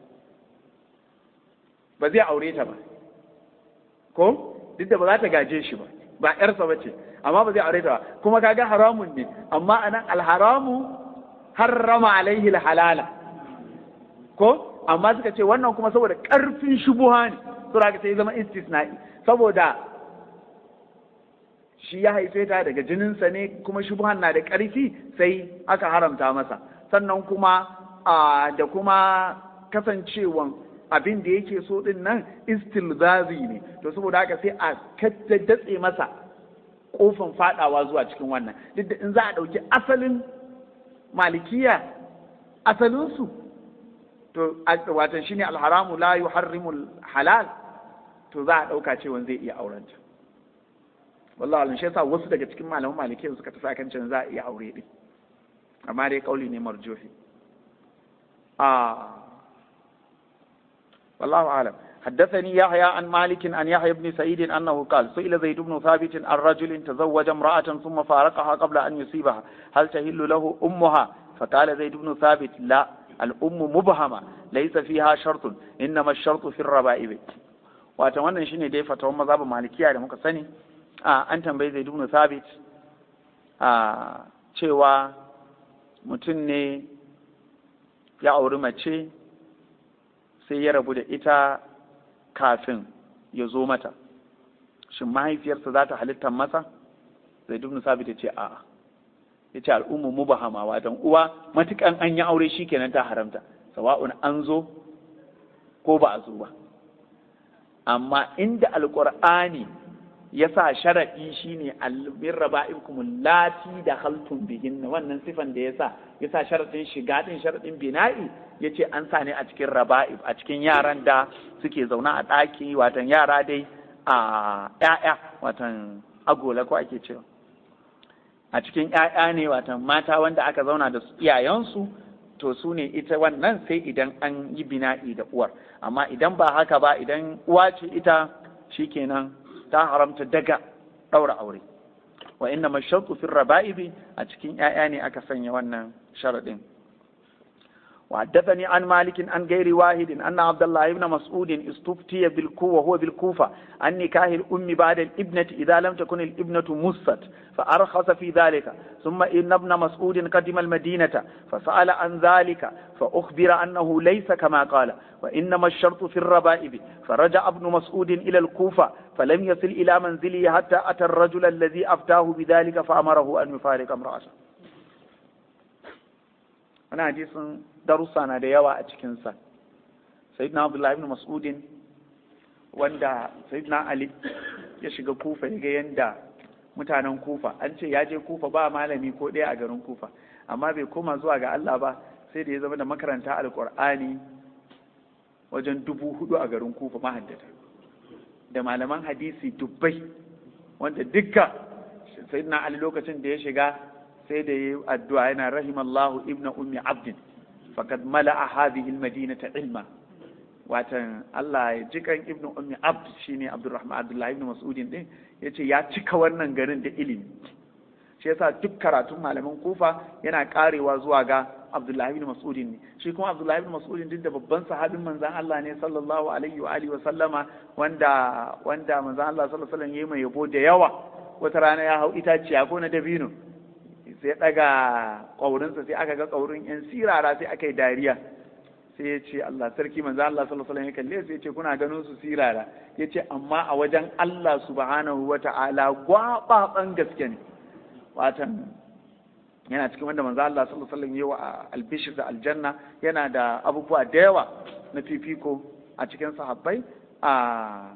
ba zai aure ta ba ko duk da ba za ta gaje shi ba ba yarsa ba ce amma ba zai aure ta ba kuma kaga haramun ne amma anan alharamu harrama alaihi halala ko amma suka ce wannan kuma saboda karfin shubuha ne sura ka sai zama istisna'i saboda shi ya haife ta daga jininsa ne kuma shubuhan na da ƙarfi sai aka haramta masa sannan kuma da kuma kasancewan abin da yake so din nan istilzazi ne to saboda haka sai a datse masa kofin fadawa zuwa cikin wannan duk da in za a ɗauki asalin malikiya asalinsu to watan shine alharamu la yuharrimul halal to za a ɗauka cewa zai iya aurenta wallahi alim shi yasa wasu daga cikin malaman malikiya suka tafi akan cewa za a iya aure din amma dai kauli ne marjuhi ah والله أعلم حدثني يحيى عن مالك عن يحيى بن سعيد أنه قال سئل زيد بن ثابت عن رجل تزوج امرأة ثم فارقها قبل أن يصيبها هل تهل له أمها فقال زيد بن ثابت لا الأم مبهمة ليس فيها شرط إنما الشرط في الربائب wata wannan shine dai fatawan mazhabin malikiya da muka sani a an tambayi zai ibn thabit a cewa mutum ne ya auri mace sai ya rabu da ita kafin ya zo mata shin mahaifiyarsa za ta halittar masa zai ibn thabit ya ce a'a ya ce al'ummu mubahama watan uwa matukan an yi aure shi kenan ta haramta sawa'un an zo ko ba a zo ba amma inda alqur'ani ya sa sharaɗi shine almin raba'ikum lati da haltun bihin wannan sifan da ya sa ya sa sharaɗin shiga ɗin sharaɗin bina'i ya ce an sa ne a cikin raba'ib a cikin yaran da suke zaune a ɗaki watan yara dai a ƴaƴa watan agola ko ake cewa a cikin ƴaƴa ne watan mata wanda aka zauna da iyayensu to su ne ita wannan sai idan an yi bina'i da uwar amma idan ba haka ba idan uwa ce ita shikenan ta haramta daga ɗaura aure wa inna mashartu fi raba'ibi a cikin ƴaƴa ne aka sanya wannan sharadin وحدثني عن مالك عن غير واحد أن عبد الله بن مسعود استفتي بالكوفة وهو بالكوفة عن نكاح الأم بعد الابنة إذا لم تكن الابنة مست فأرخص في ذلك ثم إن ابن مسعود قدم المدينة فسأل عن ذلك فأخبر أنه ليس كما قال وإنما الشرط في الربائب فرجع ابن مسعود إلى الكوفة فلم يصل إلى منزله حتى أتى الرجل الذي أفتاه بذلك فأمره أن يفارق امرأته أنا حديث darussa na da yawa a cikinsa sayyidina abdullahi ibn mas'udin wanda sayyidina ali ya shiga kufa ya ga yanda mutanen kufa an ce ya je kufa ba malami ko ɗaya a garin kufa amma bai koma zuwa ga Allah ba sai da ya zama da makaranta alkur'ani wajen dubu hudu a garin kufa mahaddata da malaman hadisi dubbai wanda dukka sayyidina ali lokacin da ya shiga sai da yi addu'a yana rahimallahu ibn ummi abdin faqad mala'a hadhihi almadinata ilma watan Allah ya jikan ibn ummi abd shine abdurrahman abdullahi ibn mas'udin din yace ya cika wannan garin da ilimi shi yasa duk karatun malaman kufa yana karewa zuwa ga abdullahi ibn mas'udin ne shi kuma abdullahi ibn mas'udin duk da babban sahabin manzon Allah ne sallallahu alaihi wa alihi wa sallama wanda wanda manzon Allah sallallahu alaihi wa sallam yayi mai yabo da yawa wata rana ya hau itaciya ko na dabino sai daga ƙaurinsa sai aka ga ƙaurin yan sirara sai aka yi dariya sai ya ce Allah sarki manzo Allah sallallahu alaihi wasallam ya kalle sai ya ce kuna ganin su sirara ya ce amma a wajen Allah subhanahu wata'ala gwababan gaske ne watan yana cikin wanda manzo Allah sallallahu alaihi wasallam ya wa albishir da aljanna yana da abubuwa da yawa na fifiko a cikin sahabbai a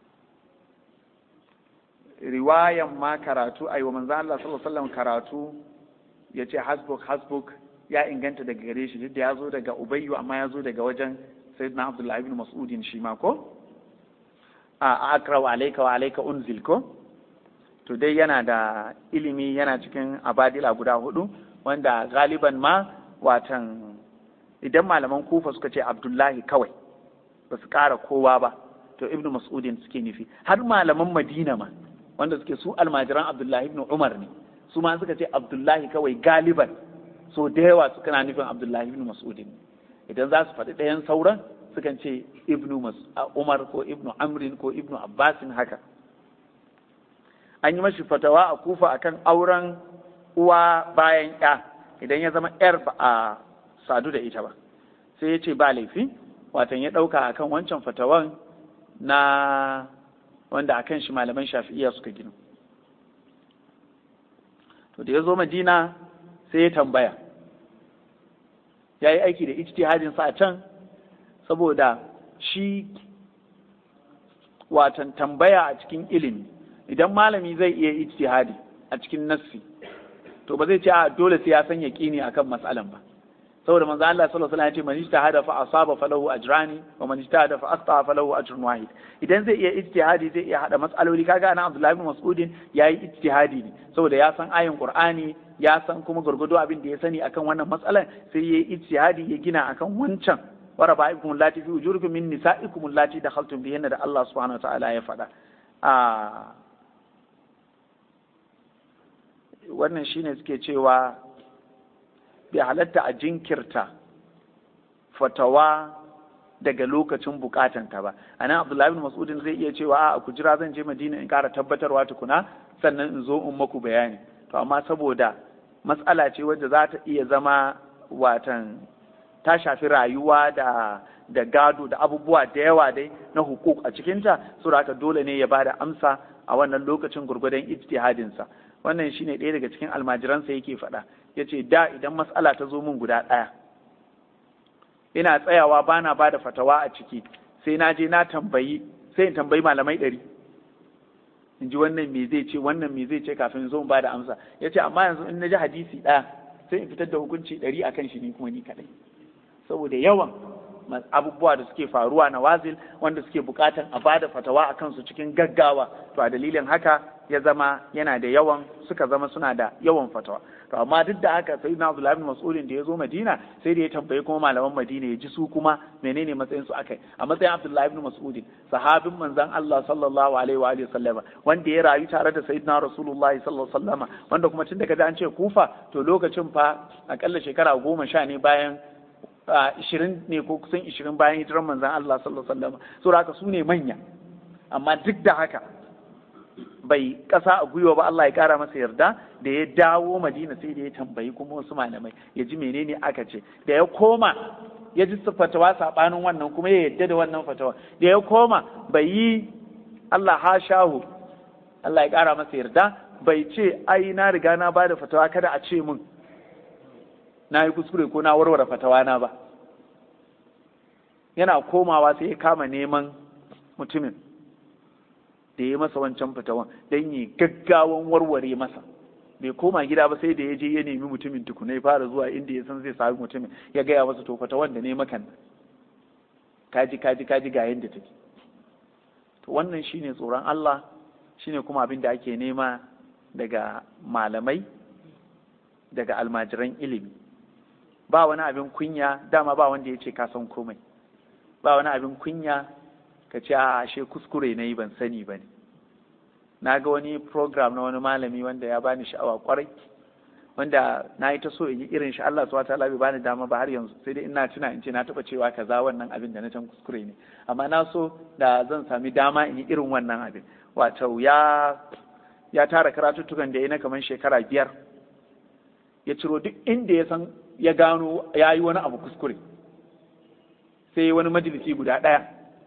riwayan ma karatu a yi wa manzo Allah sallallahu alaihi wasallam karatu ya ce hasbuk hasbuk ya inganta daga gare shi duk da ya zo daga ubayyu amma ya zo daga wajen sayyidina abdullahi ibn mas'udin shi ma ko a akra wa alayka wa alayka unzil ko to dai yana da ilimi yana cikin abadila guda hudu wanda galiban ma watan idan malaman kufa suka ce abdullahi kawai ba su kara kowa ba to ibn mas'udin suke nufi har malaman madina ma wanda suke su almajiran abdullahi ibn umar ne su ma suka ce abdullahi kawai galiban so da yawa su kana nufin abdullahi ibn mas'udin idan za su faɗi ɗayan sauran sukan ce ibnu umar ko ibnu amrin ko ibnu abbasin haka an yi mashi fatawa a kufa akan auren uwa bayan ya idan ya zama yar ba a sadu da ita ba sai ya ce ba laifi watan ya ɗauka akan wancan fatawan na wanda akan shi malaman shafi'iya suka gina to da ya zo madina sai ya tambaya ya yi aiki da ijtihadin sa a can saboda shi watan tambaya a cikin ilimi idan malami zai iya ijtihadi a cikin nassi to ba zai ce a dole sai ya san yaqini akan mas'alan ba saboda manzo Allah sallallahu alaihi wasallam ya ce man ijtahada fa asaba falahu ajrani wa man ijtahada fa astaa falahu ajrun wahid idan zai iya ijtihadi zai iya hada mas'aloli kaga ana Abdullahi ibn Mas'udin yayi ijtihadi ne saboda ya san ayin Qur'ani ya san kuma gurgudo abin da ya sani akan wannan matsalar sai yayi ijtihadi ya gina akan wancan wa raba'ikum allati fi ujurikum min nisa'ikum allati dakhaltum bihinna da Allah subhanahu wa ta'ala ya faɗa a wannan shine suke cewa bai halatta a jinkirta fatawa daga lokacin bukatanta ba a nan abdullahi bin mas'udin zai iya cewa a ku jira zan je madina in kara tabbatarwa tukuna sannan in zo in maku bayani to amma saboda matsala ce wadda za ta iya zama watan ta shafi rayuwa da da gado da abubuwa da yawa dai na hukuk a cikinta saboda haka dole ne ya ba da amsa a wannan lokacin gurgudan ijtihadinsa wannan shine ɗaya daga cikin almajiransa yake faɗa ya ce da idan matsala ta zo min guda ɗaya ina tsayawa ba na ba da fatawa a ciki sai na je na tambayi sai in tambayi malamai ɗari in ji wannan me zai ce wannan me zai ce kafin zo in ba da amsa ya ce amma yanzu in na ji hadisi ɗaya sai in fitar da hukunci ɗari a kan shi ni kuma ni kaɗai saboda yawan abubuwa da suke faruwa na wazil wanda suke bukatan a bada fatawa a kansu cikin gaggawa to a dalilin haka ya zama yana da yawan suka zama suna da yawan fatawa to amma duk da haka sai na Abdullahi bin Mas'udin da ya zo Madina sai da ya tambayi kuma malaman Madina ya ji su kuma menene matsayin su akai a matsayin Abdullahi bin Mas'udin sahabin manzon Allah sallallahu alaihi wa alihi sallama wanda ya rayu tare da sayyidina Rasulullah sallallahu alaihi wasallama wanda kuma tun daga an ce Kufa to lokacin fa akalla shekara goma sha ne bayan ishirin ne ko kusan ishirin bayan hijiran manzan Allah sallallahu alaihi wasallam so haka su ne manya amma duk da haka bai kasa a gwiwa ba Allah ya kara masa yarda da ya dawo Madina sai da ya tambayi kuma wasu malamai ya ji menene aka ce da ya koma ya ji fatawa sabanin wannan kuma ya yadda da wannan fatawa da ya koma bai yi Allah ha shahu Allah ya kara masa yarda bai ce ai na riga na bada fatawa kada a ce mun na yi kuskure ko na warware fatawa na ba yana komawa sai ya kama neman mutumin da ya masa wancan fatawan don yi gaggawan warware masa bai koma gida ba sai da ya je ya nemi mutumin tukuna ya fara zuwa inda ya san zai sami mutumin ya gaya masa to fatawan da ne makan kaji kaji kaji ga yadda take to wannan shine tsoron Allah shine kuma abin da ake nema daga malamai daga almajiran ilimi ba wani abin kunya dama ba wanda ya ce ka san komai ba wani abin kunya ka ce a ashe kuskure na yi ban sani ba ne na ga wani program na wani malami wanda ya bani sha'awa kwarai wanda na yi ta so in yi irin shi Allah subhanahu wataala bai bani dama ba har yanzu sai dai ina tuna in ce na taba cewa kaza wannan abin da na can kuskure ne amma na so da zan sami dama in yi irin wannan abin wato ya ya tara karatuttukan da ya na kamar shekara biyar ya ciro duk inda ya san ya gano ya yi wani abu kuskure sai wani majalisi guda ɗaya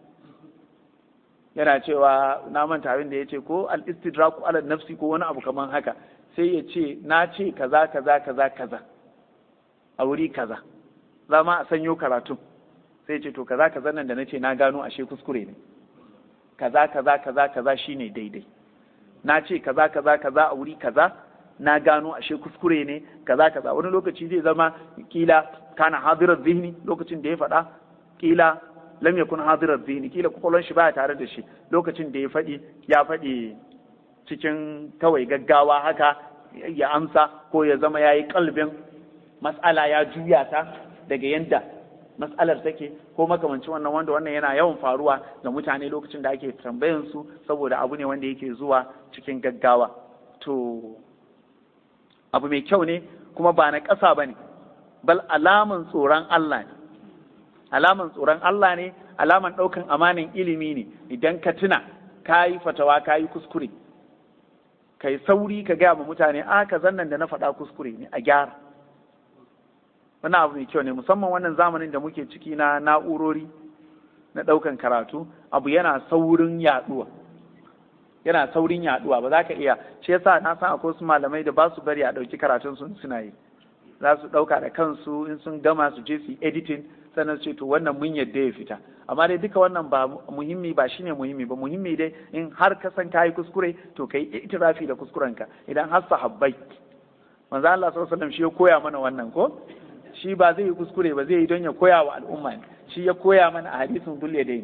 yana cewa na manta abin da ya ce ko al-istidraku ala nafsi ko wani abu kamar haka sai ya ce na ce kaza kaza kaza kaza a wuri kaza za ma a sanyo karatu sai ce to kaza kaza nan da na ce na gano ashe kuskure ne kaza kaza kaza kaza shine daidai na ce kaza kaza kaza a wuri kaza na gano ashe kuskure ne kaza kaza wani lokaci zai zama kila kana hadirar zihni lokacin da ya faɗa kila lam yakun hadirar zihni kila kwakwalwar shi baya tare da shi lokacin da ya faɗi ya faɗi cikin kawai gaggawa haka ya amsa ko ya zama ya yi kalbin mas'ala ya juya ta daga yadda mas'alar take ko makamancin wannan wanda wannan yana yawan faruwa ga mutane lokacin da ake tambayan su saboda abu ne wanda yake zuwa cikin gaggawa to abu mai kyau ne kuma ba na ƙasa ba ne bal alaman tsoron Allah ne alaman tsoron Allah ne alaman ɗaukan amanin ilimi ne idan ka tuna ka yi fatawa ka yi kuskure ka yi sauri ka gaya ma mutane a ka zannan da na faɗa kuskure ne a gyara wani abu mai kyau ne musamman wannan zamanin da muke ciki na na'urori na ɗaukan karatu abu yana saurin yaɗuwa yana saurin yaɗuwa ba za ka iya shi yasa na san akwai su malamai da ba su bari a ɗauki karatun sun suna yi za su ɗauka da kansu in sun gama su je su editing sannan su ce to wannan mun yadda ya fita amma dai duka wannan ba muhimmi ba shine muhimmi ba muhimmi dai in har ka san kayi kuskure to kai itirafi da kuskurenka idan har sahabbai manzo Allah sallallahu alaihi wasallam shi ya koya mana wannan ko shi ba zai yi kuskure ba zai yi don ya koya wa al'umma ne shi ya koya mana a hadisin dulle dai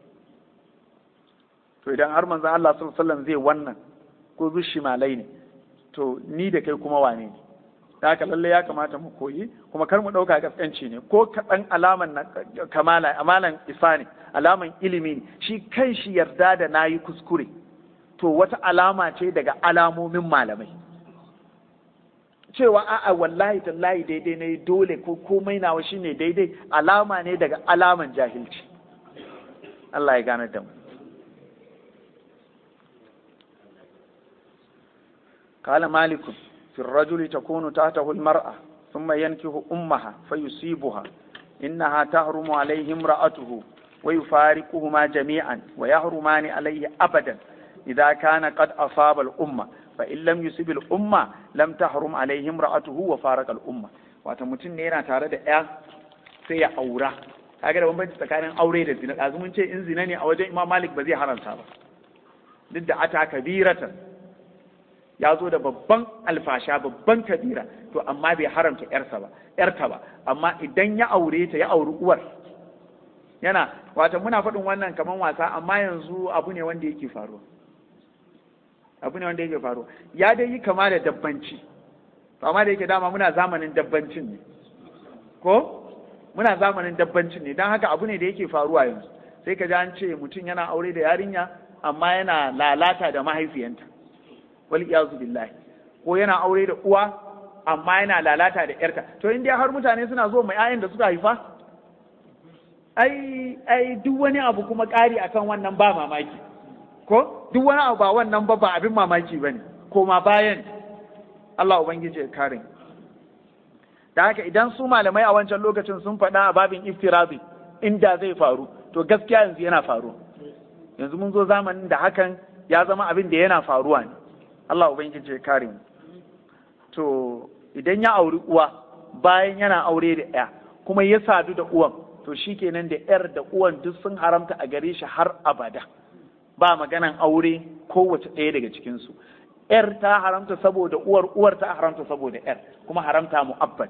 to idan har manzo Allah sallallahu alaihi wasallam zai wannan ko zushi malai ne to ni da kai kuma wane ne da haka lalle ya kamata mu koyi kuma kar mu ɗauka gaskanci ne ko kaɗan alaman na kamala amalan isa ne alaman ilimi ne shi kan shi yarda da na yi kuskure to wata alama ce daga alamomin malamai cewa a'a wallahi tallahi daidai ne dole ko komai nawa shine daidai alama ne daga alaman jahilci Allah ya gane da mu قال مالك في الرجل تكون تحته المرأة ثم ينكه أمها فيصيبها إنها تحرم عليه امرأته ويفارقهما جميعا ويحرمان عليه أبدا إذا كان قد أصاب الأمة فإن لم يصب الأمة لم تحرم عليه امرأته وفارق الأمة wata mutum ne yana tare da ya sai ya aura kaga da bambanci tsakanin aure da zina ɗazu mun ce in zina ne a wajen imam malik ba zai haramta ba duk da ata kabiratan ya zo da babban alfasha babban kabira to amma bai haramta yarsa ba yarta ba amma idan ya aure ta ya auri uwar yana wata muna faɗin wannan kaman wasa amma yanzu abu ne wanda yake faruwa abu ne wanda yake faruwa ya dai yi kama da dabbanci to amma da yake dama muna zamanin dabbancin ne ko muna zamanin dabbancin ne don haka abu ne da yake faruwa yanzu sai ka ji an ce mutum yana aure da yarinya amma yana lalata da mahaifiyanta wal iyazu billahi ko yana aure da uwa amma yana lalata da yarta to in dai har mutane suna zo mai ayan da suka haifa ai ai duk wani abu kuma ƙari akan wannan ba mamaki ko duk wani abu ba wannan ba ba abin mamaki bane koma bayan Allah ubangiji ya kare da haka idan su malamai a wancan lokacin sun faɗa a babin iftirazi inda zai faru to gaskiya yanzu yana faruwa yanzu mun zo zamanin da hakan ya zama abin da yana faruwa ne Allah Ubangiji ya kare mu. To, idan ya auri uwa bayan yana aure da ya kuma ya sadu da uwan to shikenan da yar da uwan duk sun haramta a gare shi har abada ba maganan aure kowace ɗaya daga cikinsu yar ta haramta saboda uwar uwar ta haramta saboda yar kuma haramta mu'abbad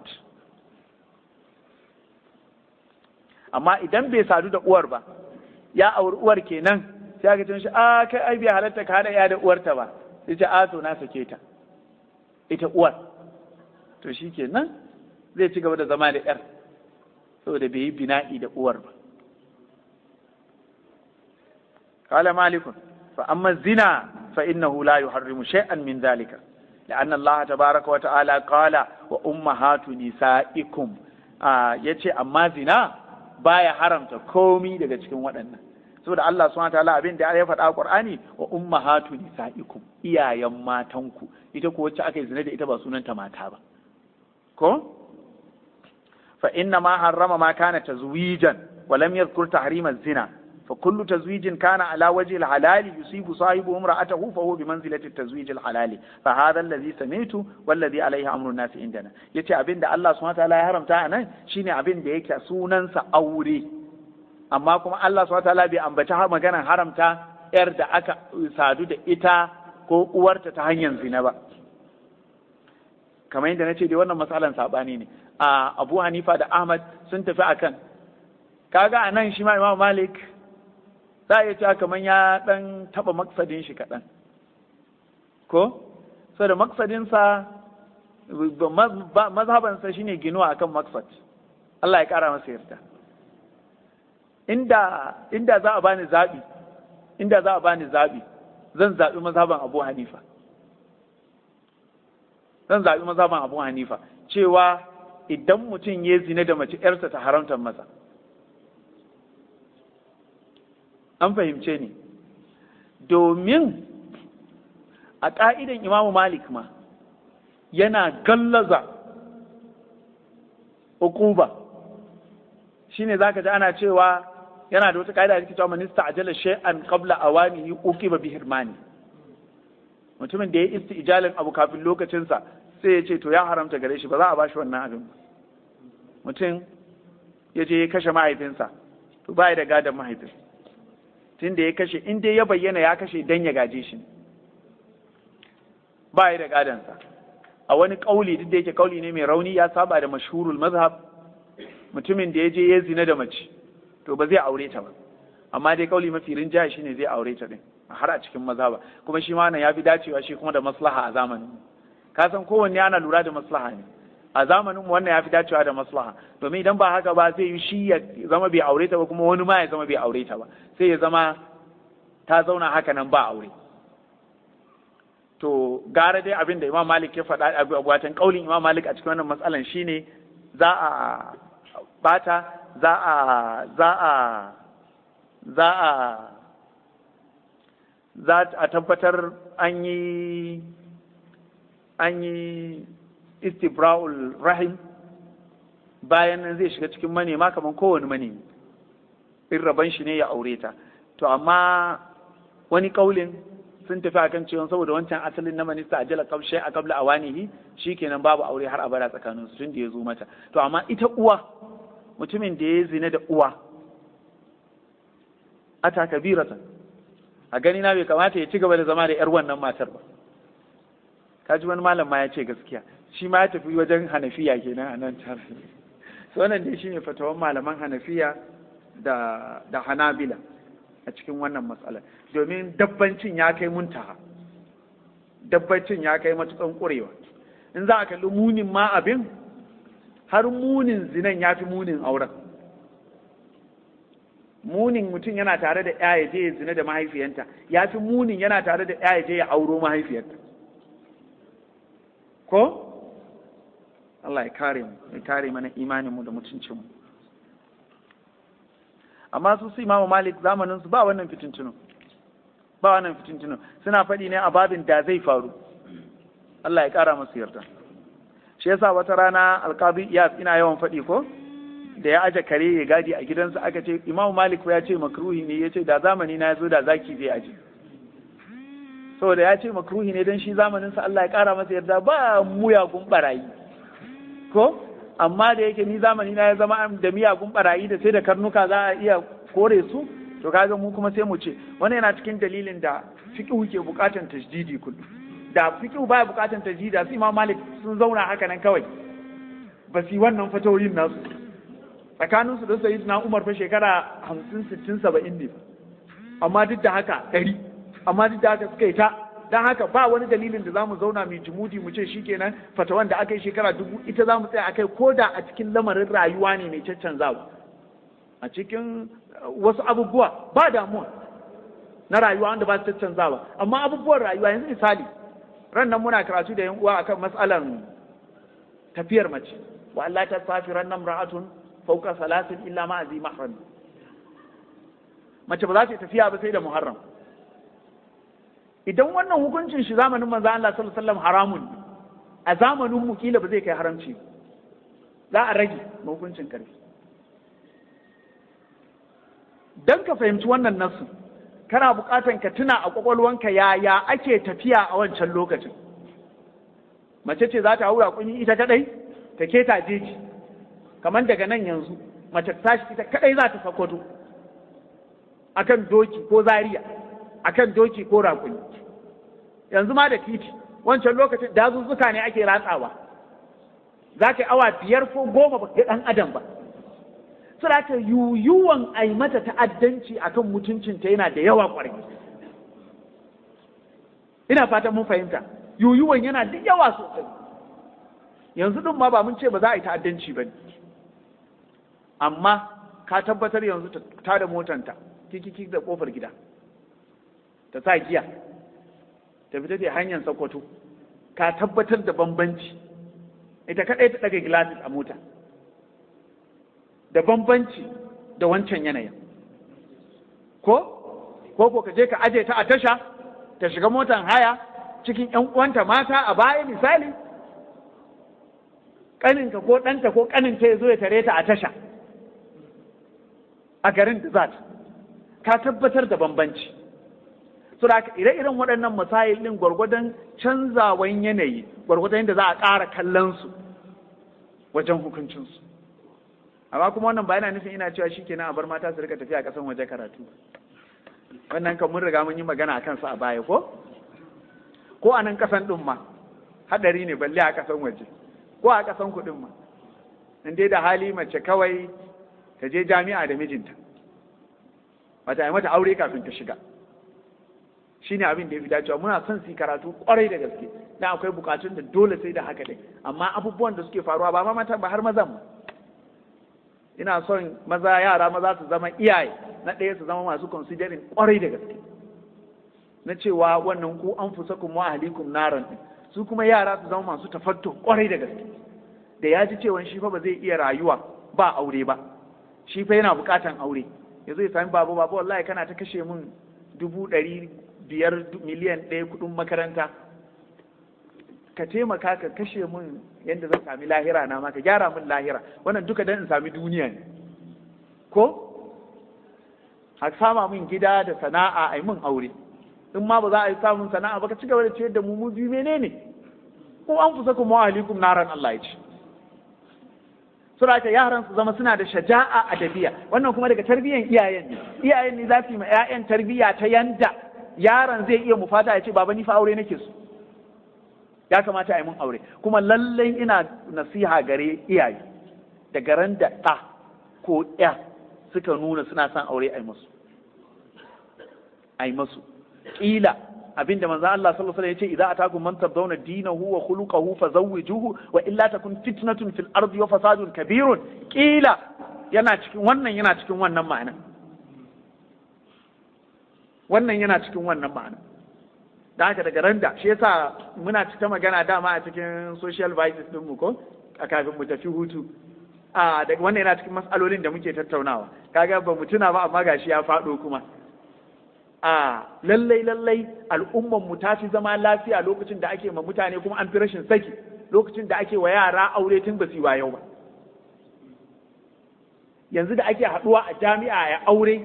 amma idan bai sadu da uwar ba ya auri uwar kenan sai aka ce shi a kai ai bai halatta ka hada ya da uwarta ba sai ce a to na sake ta ita uwar to shi kenan zai ci gaba da zama da yar saboda bai yi bina'i da uwar ba قال مالك فأما الزنا فإنه لا يحرم شيئا من ذلك لأن الله تبارك وتعالى قال وأمهات نسائكم آه يتي أما زنا بايا حرمت كومي daga cikin waɗannan saboda Allah subhanahu wataala abin da ya faɗa a Qur'ani wa ummahatu nisaikum iyayen matanku ita ko wacce aka yi zina da ita ba sunanta mata ba ko fa inna ma harrama ma kana tazwijan wa lam yadhkur tahrima zina فكل تزويج كان على وجه الحلال يصيب صاحبه امرأته فهو بمنزلة التزويج الحلال فهذا الذي سمعت والذي عليه أمر الناس عندنا yace abin da Allah subhanahu wataala ya haramta a nan shine abin da yake sunansa aure amma kuma Allah subhanahu wataala bai ambaci maganar haramta yar da aka sadu da ita ko uwarta ta hanyar zina ba kamar yadda na ce dai wannan matsalan sabani ne a Abu Hanifa da Ahmad sun tafi akan kaga a nan shi ma Imam Malik za a iya cewa kamar ya ɗan taɓa maksadin shi kaɗan ko so da maksadinsa mazhabansa shine ginuwa akan maksad Allah ya ƙara masa yarda inda inda za a bani zaɓi inda za a bani zaɓi zan zaɓi mazhaban Abu Hanifa zan zaɓi mazhaban Abu Hanifa cewa idan mutum ya zina da mace ‘yarsa ta haramta masa an fahimce ni domin a ƙa'idan imamu malik ma yana gallaza ukuba shine zaka ji ana cewa yana da wata ƙa'ida da cewa minista ajala shay'an qabla awanihi uqiba bi hirmani mutumin da ya isti ijalin abu kafin lokacinsa sai ya ce to ya haramta gare shi ba za a bashi wannan abin ba mutum ya je ya kashe mahaifinsa to ba da gadon mahaifinsa tun da ya kashe in dai ya bayyana ya kashe dan ya gaje shi ba ya da gadansa a wani kauli duk da yake kauli ne mai rauni ya saba da mashhurul mazhab mutumin da ya je ya zina da mace to ba zai aure ta ba amma dai kauli mafi rinjaya shine zai aure ta din har a cikin mazhaba kuma shi ma ya fi dacewa shi kuma da maslaha a zamanin ka san kowanne ana lura da maslaha ne a zamanin wannan ya fi dacewa da maslaha domin idan ba haka ba zai yi shi ya zama bai aure ta ba kuma wani ma ya zama bai aure ta ba sai ya zama ta zauna haka nan ba aure to gara dai abin da imam malik ya faɗa a watan kaulin imam malik a cikin wannan matsalan shine za a bata za a za a za a za a tabbatar an yi an yi istibra'ul rahim bayan nan zai shiga cikin manema kamar kowane manemi in raban shi ne ya aure ta to amma wani kaulin sun tafi akan cewa saboda wancan asalin na minista a jala kamshe a kabla a wanihi shikenan babu aure har abada tsakanin su tun da ya zo mata to amma ita uwa mutumin da ya zina da uwa ata kabiratan a gani na bai kamata ya ci gaba da zama da yar wannan matar ba kaji wani malam ma ya ce gaskiya shi ma ya tafi wajen hanafiya kenan a nan tare so wannan dai shine fatawan malaman hanafiya da da hanabila a cikin wannan matsala domin dabbancin ya kai muntaha dabbancin ya kai matukan ƙurewa in za a kalli munin ma abin har munin zinan ya fi munin auren munin mutum yana tare da ya je ya zina da mahaifiyanta ya fi munin yana tare da ya je ya auro mahaifiyarta ko Allah ya kare mu ya kare mana imaninmu da mutuncinmu amma su su imamu malik zamanin su ba wannan fitintunu ba wannan fitintunu suna faɗi ne a babin da zai faru Allah ya ƙara masu yarda shi yasa wata rana alƙabi iyas ina yawan faɗi ko da ya aje kare ya gadi a gidansa aka ce imamu malik ya ce makruhi ne ya ce da zamani na ya zo da zaki zai aje saboda ya ce makruhi ne don shi zamaninsa Allah ya ƙara masa yarda ba muyagun barayi ko amma da yake ni zamani na ya zama da miyagun barayi da sai da karnuka za a iya kore su to kaga mu kuma sai mu ce wannan yana cikin dalilin da fiqhu ke bukatan tajdidi kullum da fiqhu baya bukatan tajdidi su Imam Malik sun zauna haka nan kawai ba su yi wannan fatoyin nasu tsakanin su da Sayyidina Umar fa shekara 50 60 70 ne amma duk da haka 100 amma duk da haka suka yi ta dan haka ba wani dalilin da za mu zauna mai jimudi mu ce shikenan fatawan da aka yi shekara dubu ita za mu tsaya akai ko da a cikin lamarin rayuwa ne mai caccanzawa a cikin wasu abubuwa ba damuwa na rayuwa wanda ba su caccanzawa amma abubuwan rayuwa yanzu misali ran nan muna karatu da yan uwa akan matsalan tafiyar mace wa Allah ta safi ran nan ra'atun fauka salasin illa ma azi mahram mace ba za ta tafiya ba sai da muharram idan wannan hukuncin shi zamanin manzo Allah sallallahu alaihi wasallam haramun a zamanin mu kila ba zai kai haramci za a rage hukuncin karfi dan ka fahimci wannan nasu kana buƙatan ka tuna a kwakwalwanka yaya ake tafiya a wancan lokacin mace ce za ta haura kunyi ita kadai ta keta jeji kamar daga nan yanzu mace ta tashi ita kadai za ta sakwato akan doki ko zariya akan doki ko rakuni yanzu ma da titi wancan lokacin dazuzzuka ne ake ratsawa za ka yi awa biyar ko goma ba ga ɗan adam ba sura ta yuyuwan a yi mata ta'addanci akan mutuncinta yana da yawa ƙwarai ina fatan mun fahimta yuyuwan yana da yawa sosai yanzu ɗin ma ba mun ce ba za a yi ta'addanci ba ne amma ka tabbatar yanzu ta da motanta kikiki da ƙofar gida ta sa giya ta fita ta hanyar sakwato ka tabbatar da bambanci ita kaɗai ta ɗaga gilasis a mota da bambanci da wancan yanayin ko ko ko ka je ka aje ta a tasha ta shiga motan haya cikin ƴan uwanta mata a baya misali ƙaninka ko ɗanta ko ƙaninta ya zo ya tare ta a tasha a garin da za ka tabbatar da bambanci da ire-iren waɗannan masayil ɗin gwargwadon canzawan yanayi gwargwadon yadda za a ƙara kallon su wajen hukuncinsu amma kuma wannan ba yana nufin ina cewa shi kenan a bar mata su rika tafiya a ƙasan waje karatu wannan kan mun riga mun yi magana a kansu a baya ko ko a nan ƙasan ɗin ma haɗari ne balle a ƙasan waje ko a ƙasan kuɗin ma in dai da hali mace kawai ta je jami'a da mijinta bata yi mata aure kafin ta shiga shi ne abin da ya fi dacewa muna son su yi karatu kwarai da gaske dan akwai bukatun da dole sai da haka dai amma abubuwan da suke faruwa ba ma mata ba har mazan ma ina son maza yara maza su zama iyaye na ɗaya su zama masu considering kwarai da gaske na cewa wannan ku an fusa kuma ahlikum naran su kuma yara su zama masu tafatto kwarai da gaske da ya ji cewa shi fa ba zai iya rayuwa ba aure ba shi fa yana bukatan aure yanzu ya sami babu babu wallahi kana ta kashe min dubu ɗari biyar miliyan ɗaya kuɗin makaranta ka taimaka ka kashe min yadda zan sami lahira na ma ka gyara min lahira wannan duka dan in sami duniya ne ko a sama min gida da sana'a a yi min aure in ma ba za a yi samun sana'a ba ka ci gaba da ciyar da mu mu biyu menene ko an fusa kuma wa alaikum naran Allah ya ce sura ta yaran su zama suna da shaja'a a dabiya wannan kuma daga tarbiyyan iyayen ne iyayen ne za su yi ma 'ya'yan tarbiyya ta yanda yaron zai iya mufata ya ce baba ni fa aure nake so ya kamata a yi mun aure kuma lallai ina nasiha gare iyaye daga ran da ɗa ko ya suka nuna suna son aure a yi musu a yi musu ƙila abinda manzo Allah sallallahu alaihi wasallam yace idza atakum man tardawna dinahu wa khuluquhu fazawwijuhu wa illa takun fitnatun fil ardi wa fasadun kabirun ƙila yana cikin wannan yana cikin wannan ma'ana wannan yana cikin wannan ma'ana da haka daga randa shi yasa muna ta magana dama a cikin social vices din mu ko a kafin mu tafi hutu a daga wannan yana cikin matsalolin da muke tattaunawa kaga ba mu tuna ba amma gashi ya faɗo kuma a lallai lallai al'umman mu ta fi zama lafiya lokacin da ake ma mutane kuma an fi rashin saki lokacin da ake wa yara aure tun ba su yi yau ba yanzu da ake haɗuwa a jami'a ya aure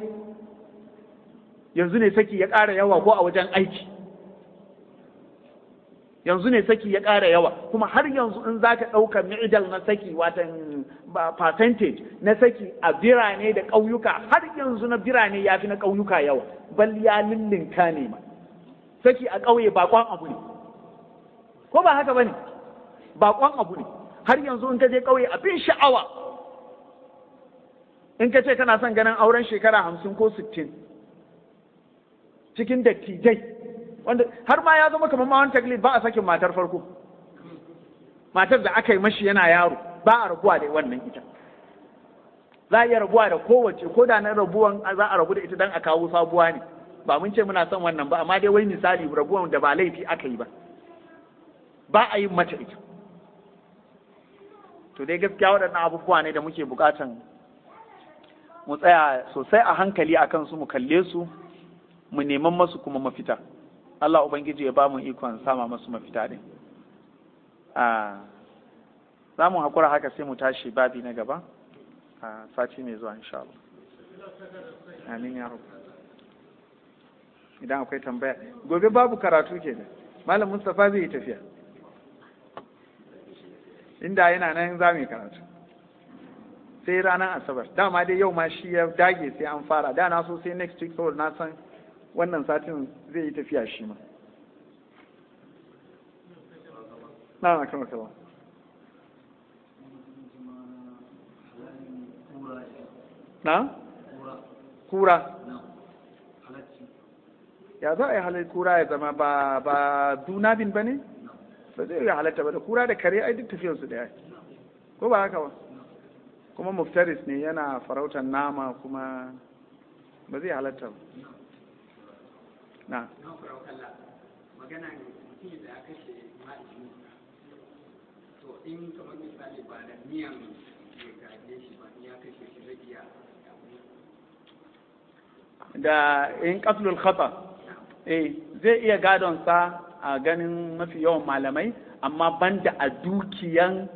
yanzu ne saki ya ƙara yawa ko a wajen aiki yanzu ne saki ya ƙara yawa kuma har yanzu in za ka ɗauka mi'idal na saki watan percentage na saki a birane da ƙauyuka har yanzu na birane ya fi na ƙauyuka yawa bal ya lullunka ne ma saki a ƙauye bakon abu ne ko ba haka ba ne bakon abu ne har yanzu in ka je ƙauye abin sha'awa in ka ce kana son ganin auren shekara hamsin ko sittin cikin dattijai wanda har ma ya zama kamar mawan taklid ba a sakin matar farko matar da aka yi mashi yana yaro ba a rabuwa da wannan ita za a iya rabuwa da kowace ko da na rabuwan za a rabu da ita don a kawo sabuwa ne ba mun ce muna son wannan ba amma dai wai misali rabuwan da ba laifi aka yi ba ba a yin mata ita to dai gaskiya waɗannan abubuwa ne da muke buƙatan mu tsaya sosai a hankali a kansu mu kalle su mu neman masu kuma mafita Allah Ubangiji ya ba mu ikon sama masu mafita ne za mu haƙura haka sai mu tashi babi na gaba a sati mai zuwa insha Allah amin ya rabu idan akwai tambaya gobe babu karatu ke da malam Mustapha zai yi tafiya inda yana nan za mu yi karatu sai ranar asabar dama dai yau ma shi ya dage sai an fara da na so sai next week saboda na san wannan satin zai yi tafiya shi ma na na kama kama na kura ya za a yi halar kura ya zama ba ba dunabin ba ne ba zai yi halatta ba da kura da kare ai duk tafiyarsu daya ko ba haka ba kuma muftaris ne yana farautar nama kuma ba zai halatta ba na magana mutum da aka ce ma'aikini to in kamar misali ba da miyan ya gaje shi ba ya kashe shi zai iya da in qatlul khata eh zai iya gadon sa a ganin mafi yawan malamai amma banda a dukiyan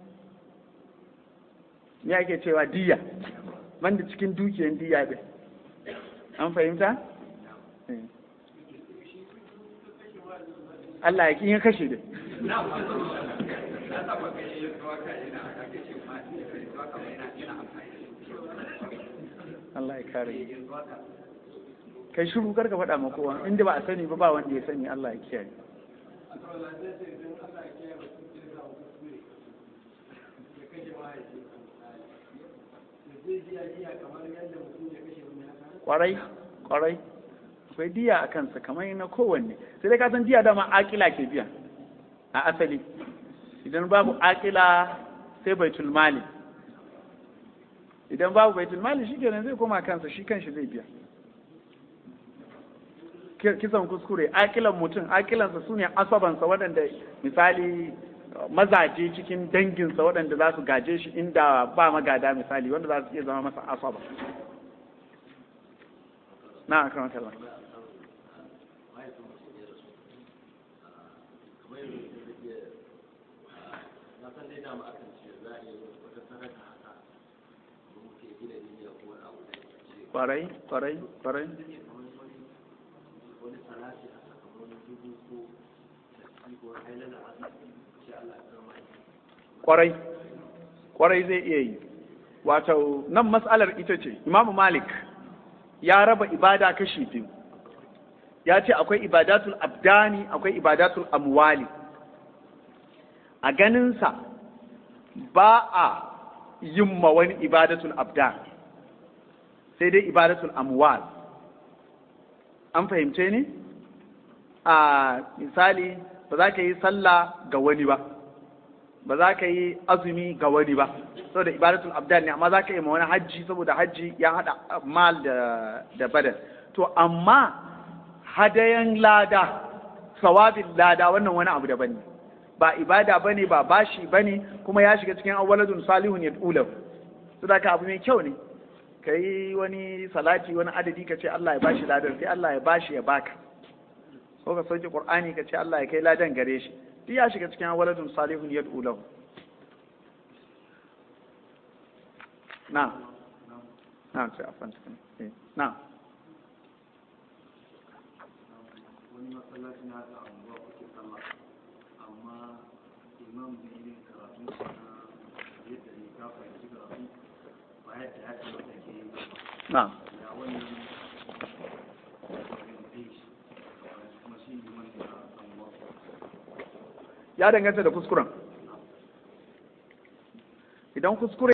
me ake cewa diya banda cikin dukiyan diya ɗin an fahimta? Allah ya ƙi yin kashe da Allah ya kare kai shiru kar ka faɗa ma kowa inda ba a sani ba ba wanda ya sani Allah ya kiyaye kwarai kwarai akwai diya a kansa kamar na kowanne sai dai ka san diya dama akila ke biya a asali idan babu akila sai baitul mali idan babu baitul mali shi kenan zai koma kansa shi kanshi zai biya kisan kuskure akilan mutum akilansa su ne asabansa waɗanda misali mazaje cikin danginsa waɗanda za su gaje shi inda ba magada misali wanda za su iya zama masa asaba na a kan kallon kwarai kwarai kwarai kwarai kwarai zai iya yi wato nan matsalar ita ce imamu malik ya raba ibada kashi biyu ya ce akwai ibadatul abdani akwai ibadatul amwali a ganinsa ba a yin ma wani ibadatul abdan sai dai ibadatul amwal an fahimce ni a misali ba za ka yi sallah ga wani ba ba za ka yi azumi ga wani ba saboda ibadatul abdan ne amma za ka yi ma wani hajji saboda hajji ya hada mal da da badal to amma hadayan lada sawabin lada wannan wani abu daban ne ba ibada bane ba bashi bane kuma ya shiga cikin awwaladun salihun yad'ulahu saboda ka abu mai kyau ne ka yi wani salati wani adadi ka ce Allah ya bashi ladan sai Allah ya bashi ya baka ko ka sauke qur'ani ka ce Allah ya kai ladan gare shi duk ya shiga cikin waladun salihun yad'u lahu na na sai afan cikin na wani masallaci na da anguwa kuke sallah amma imam da yi karatu na yadda ne ka fahimci karatu ba yadda ya ce wata ke yi na ya wannan kuma shi ne wanda ya samu ya danganta da kuskuren idan kuskure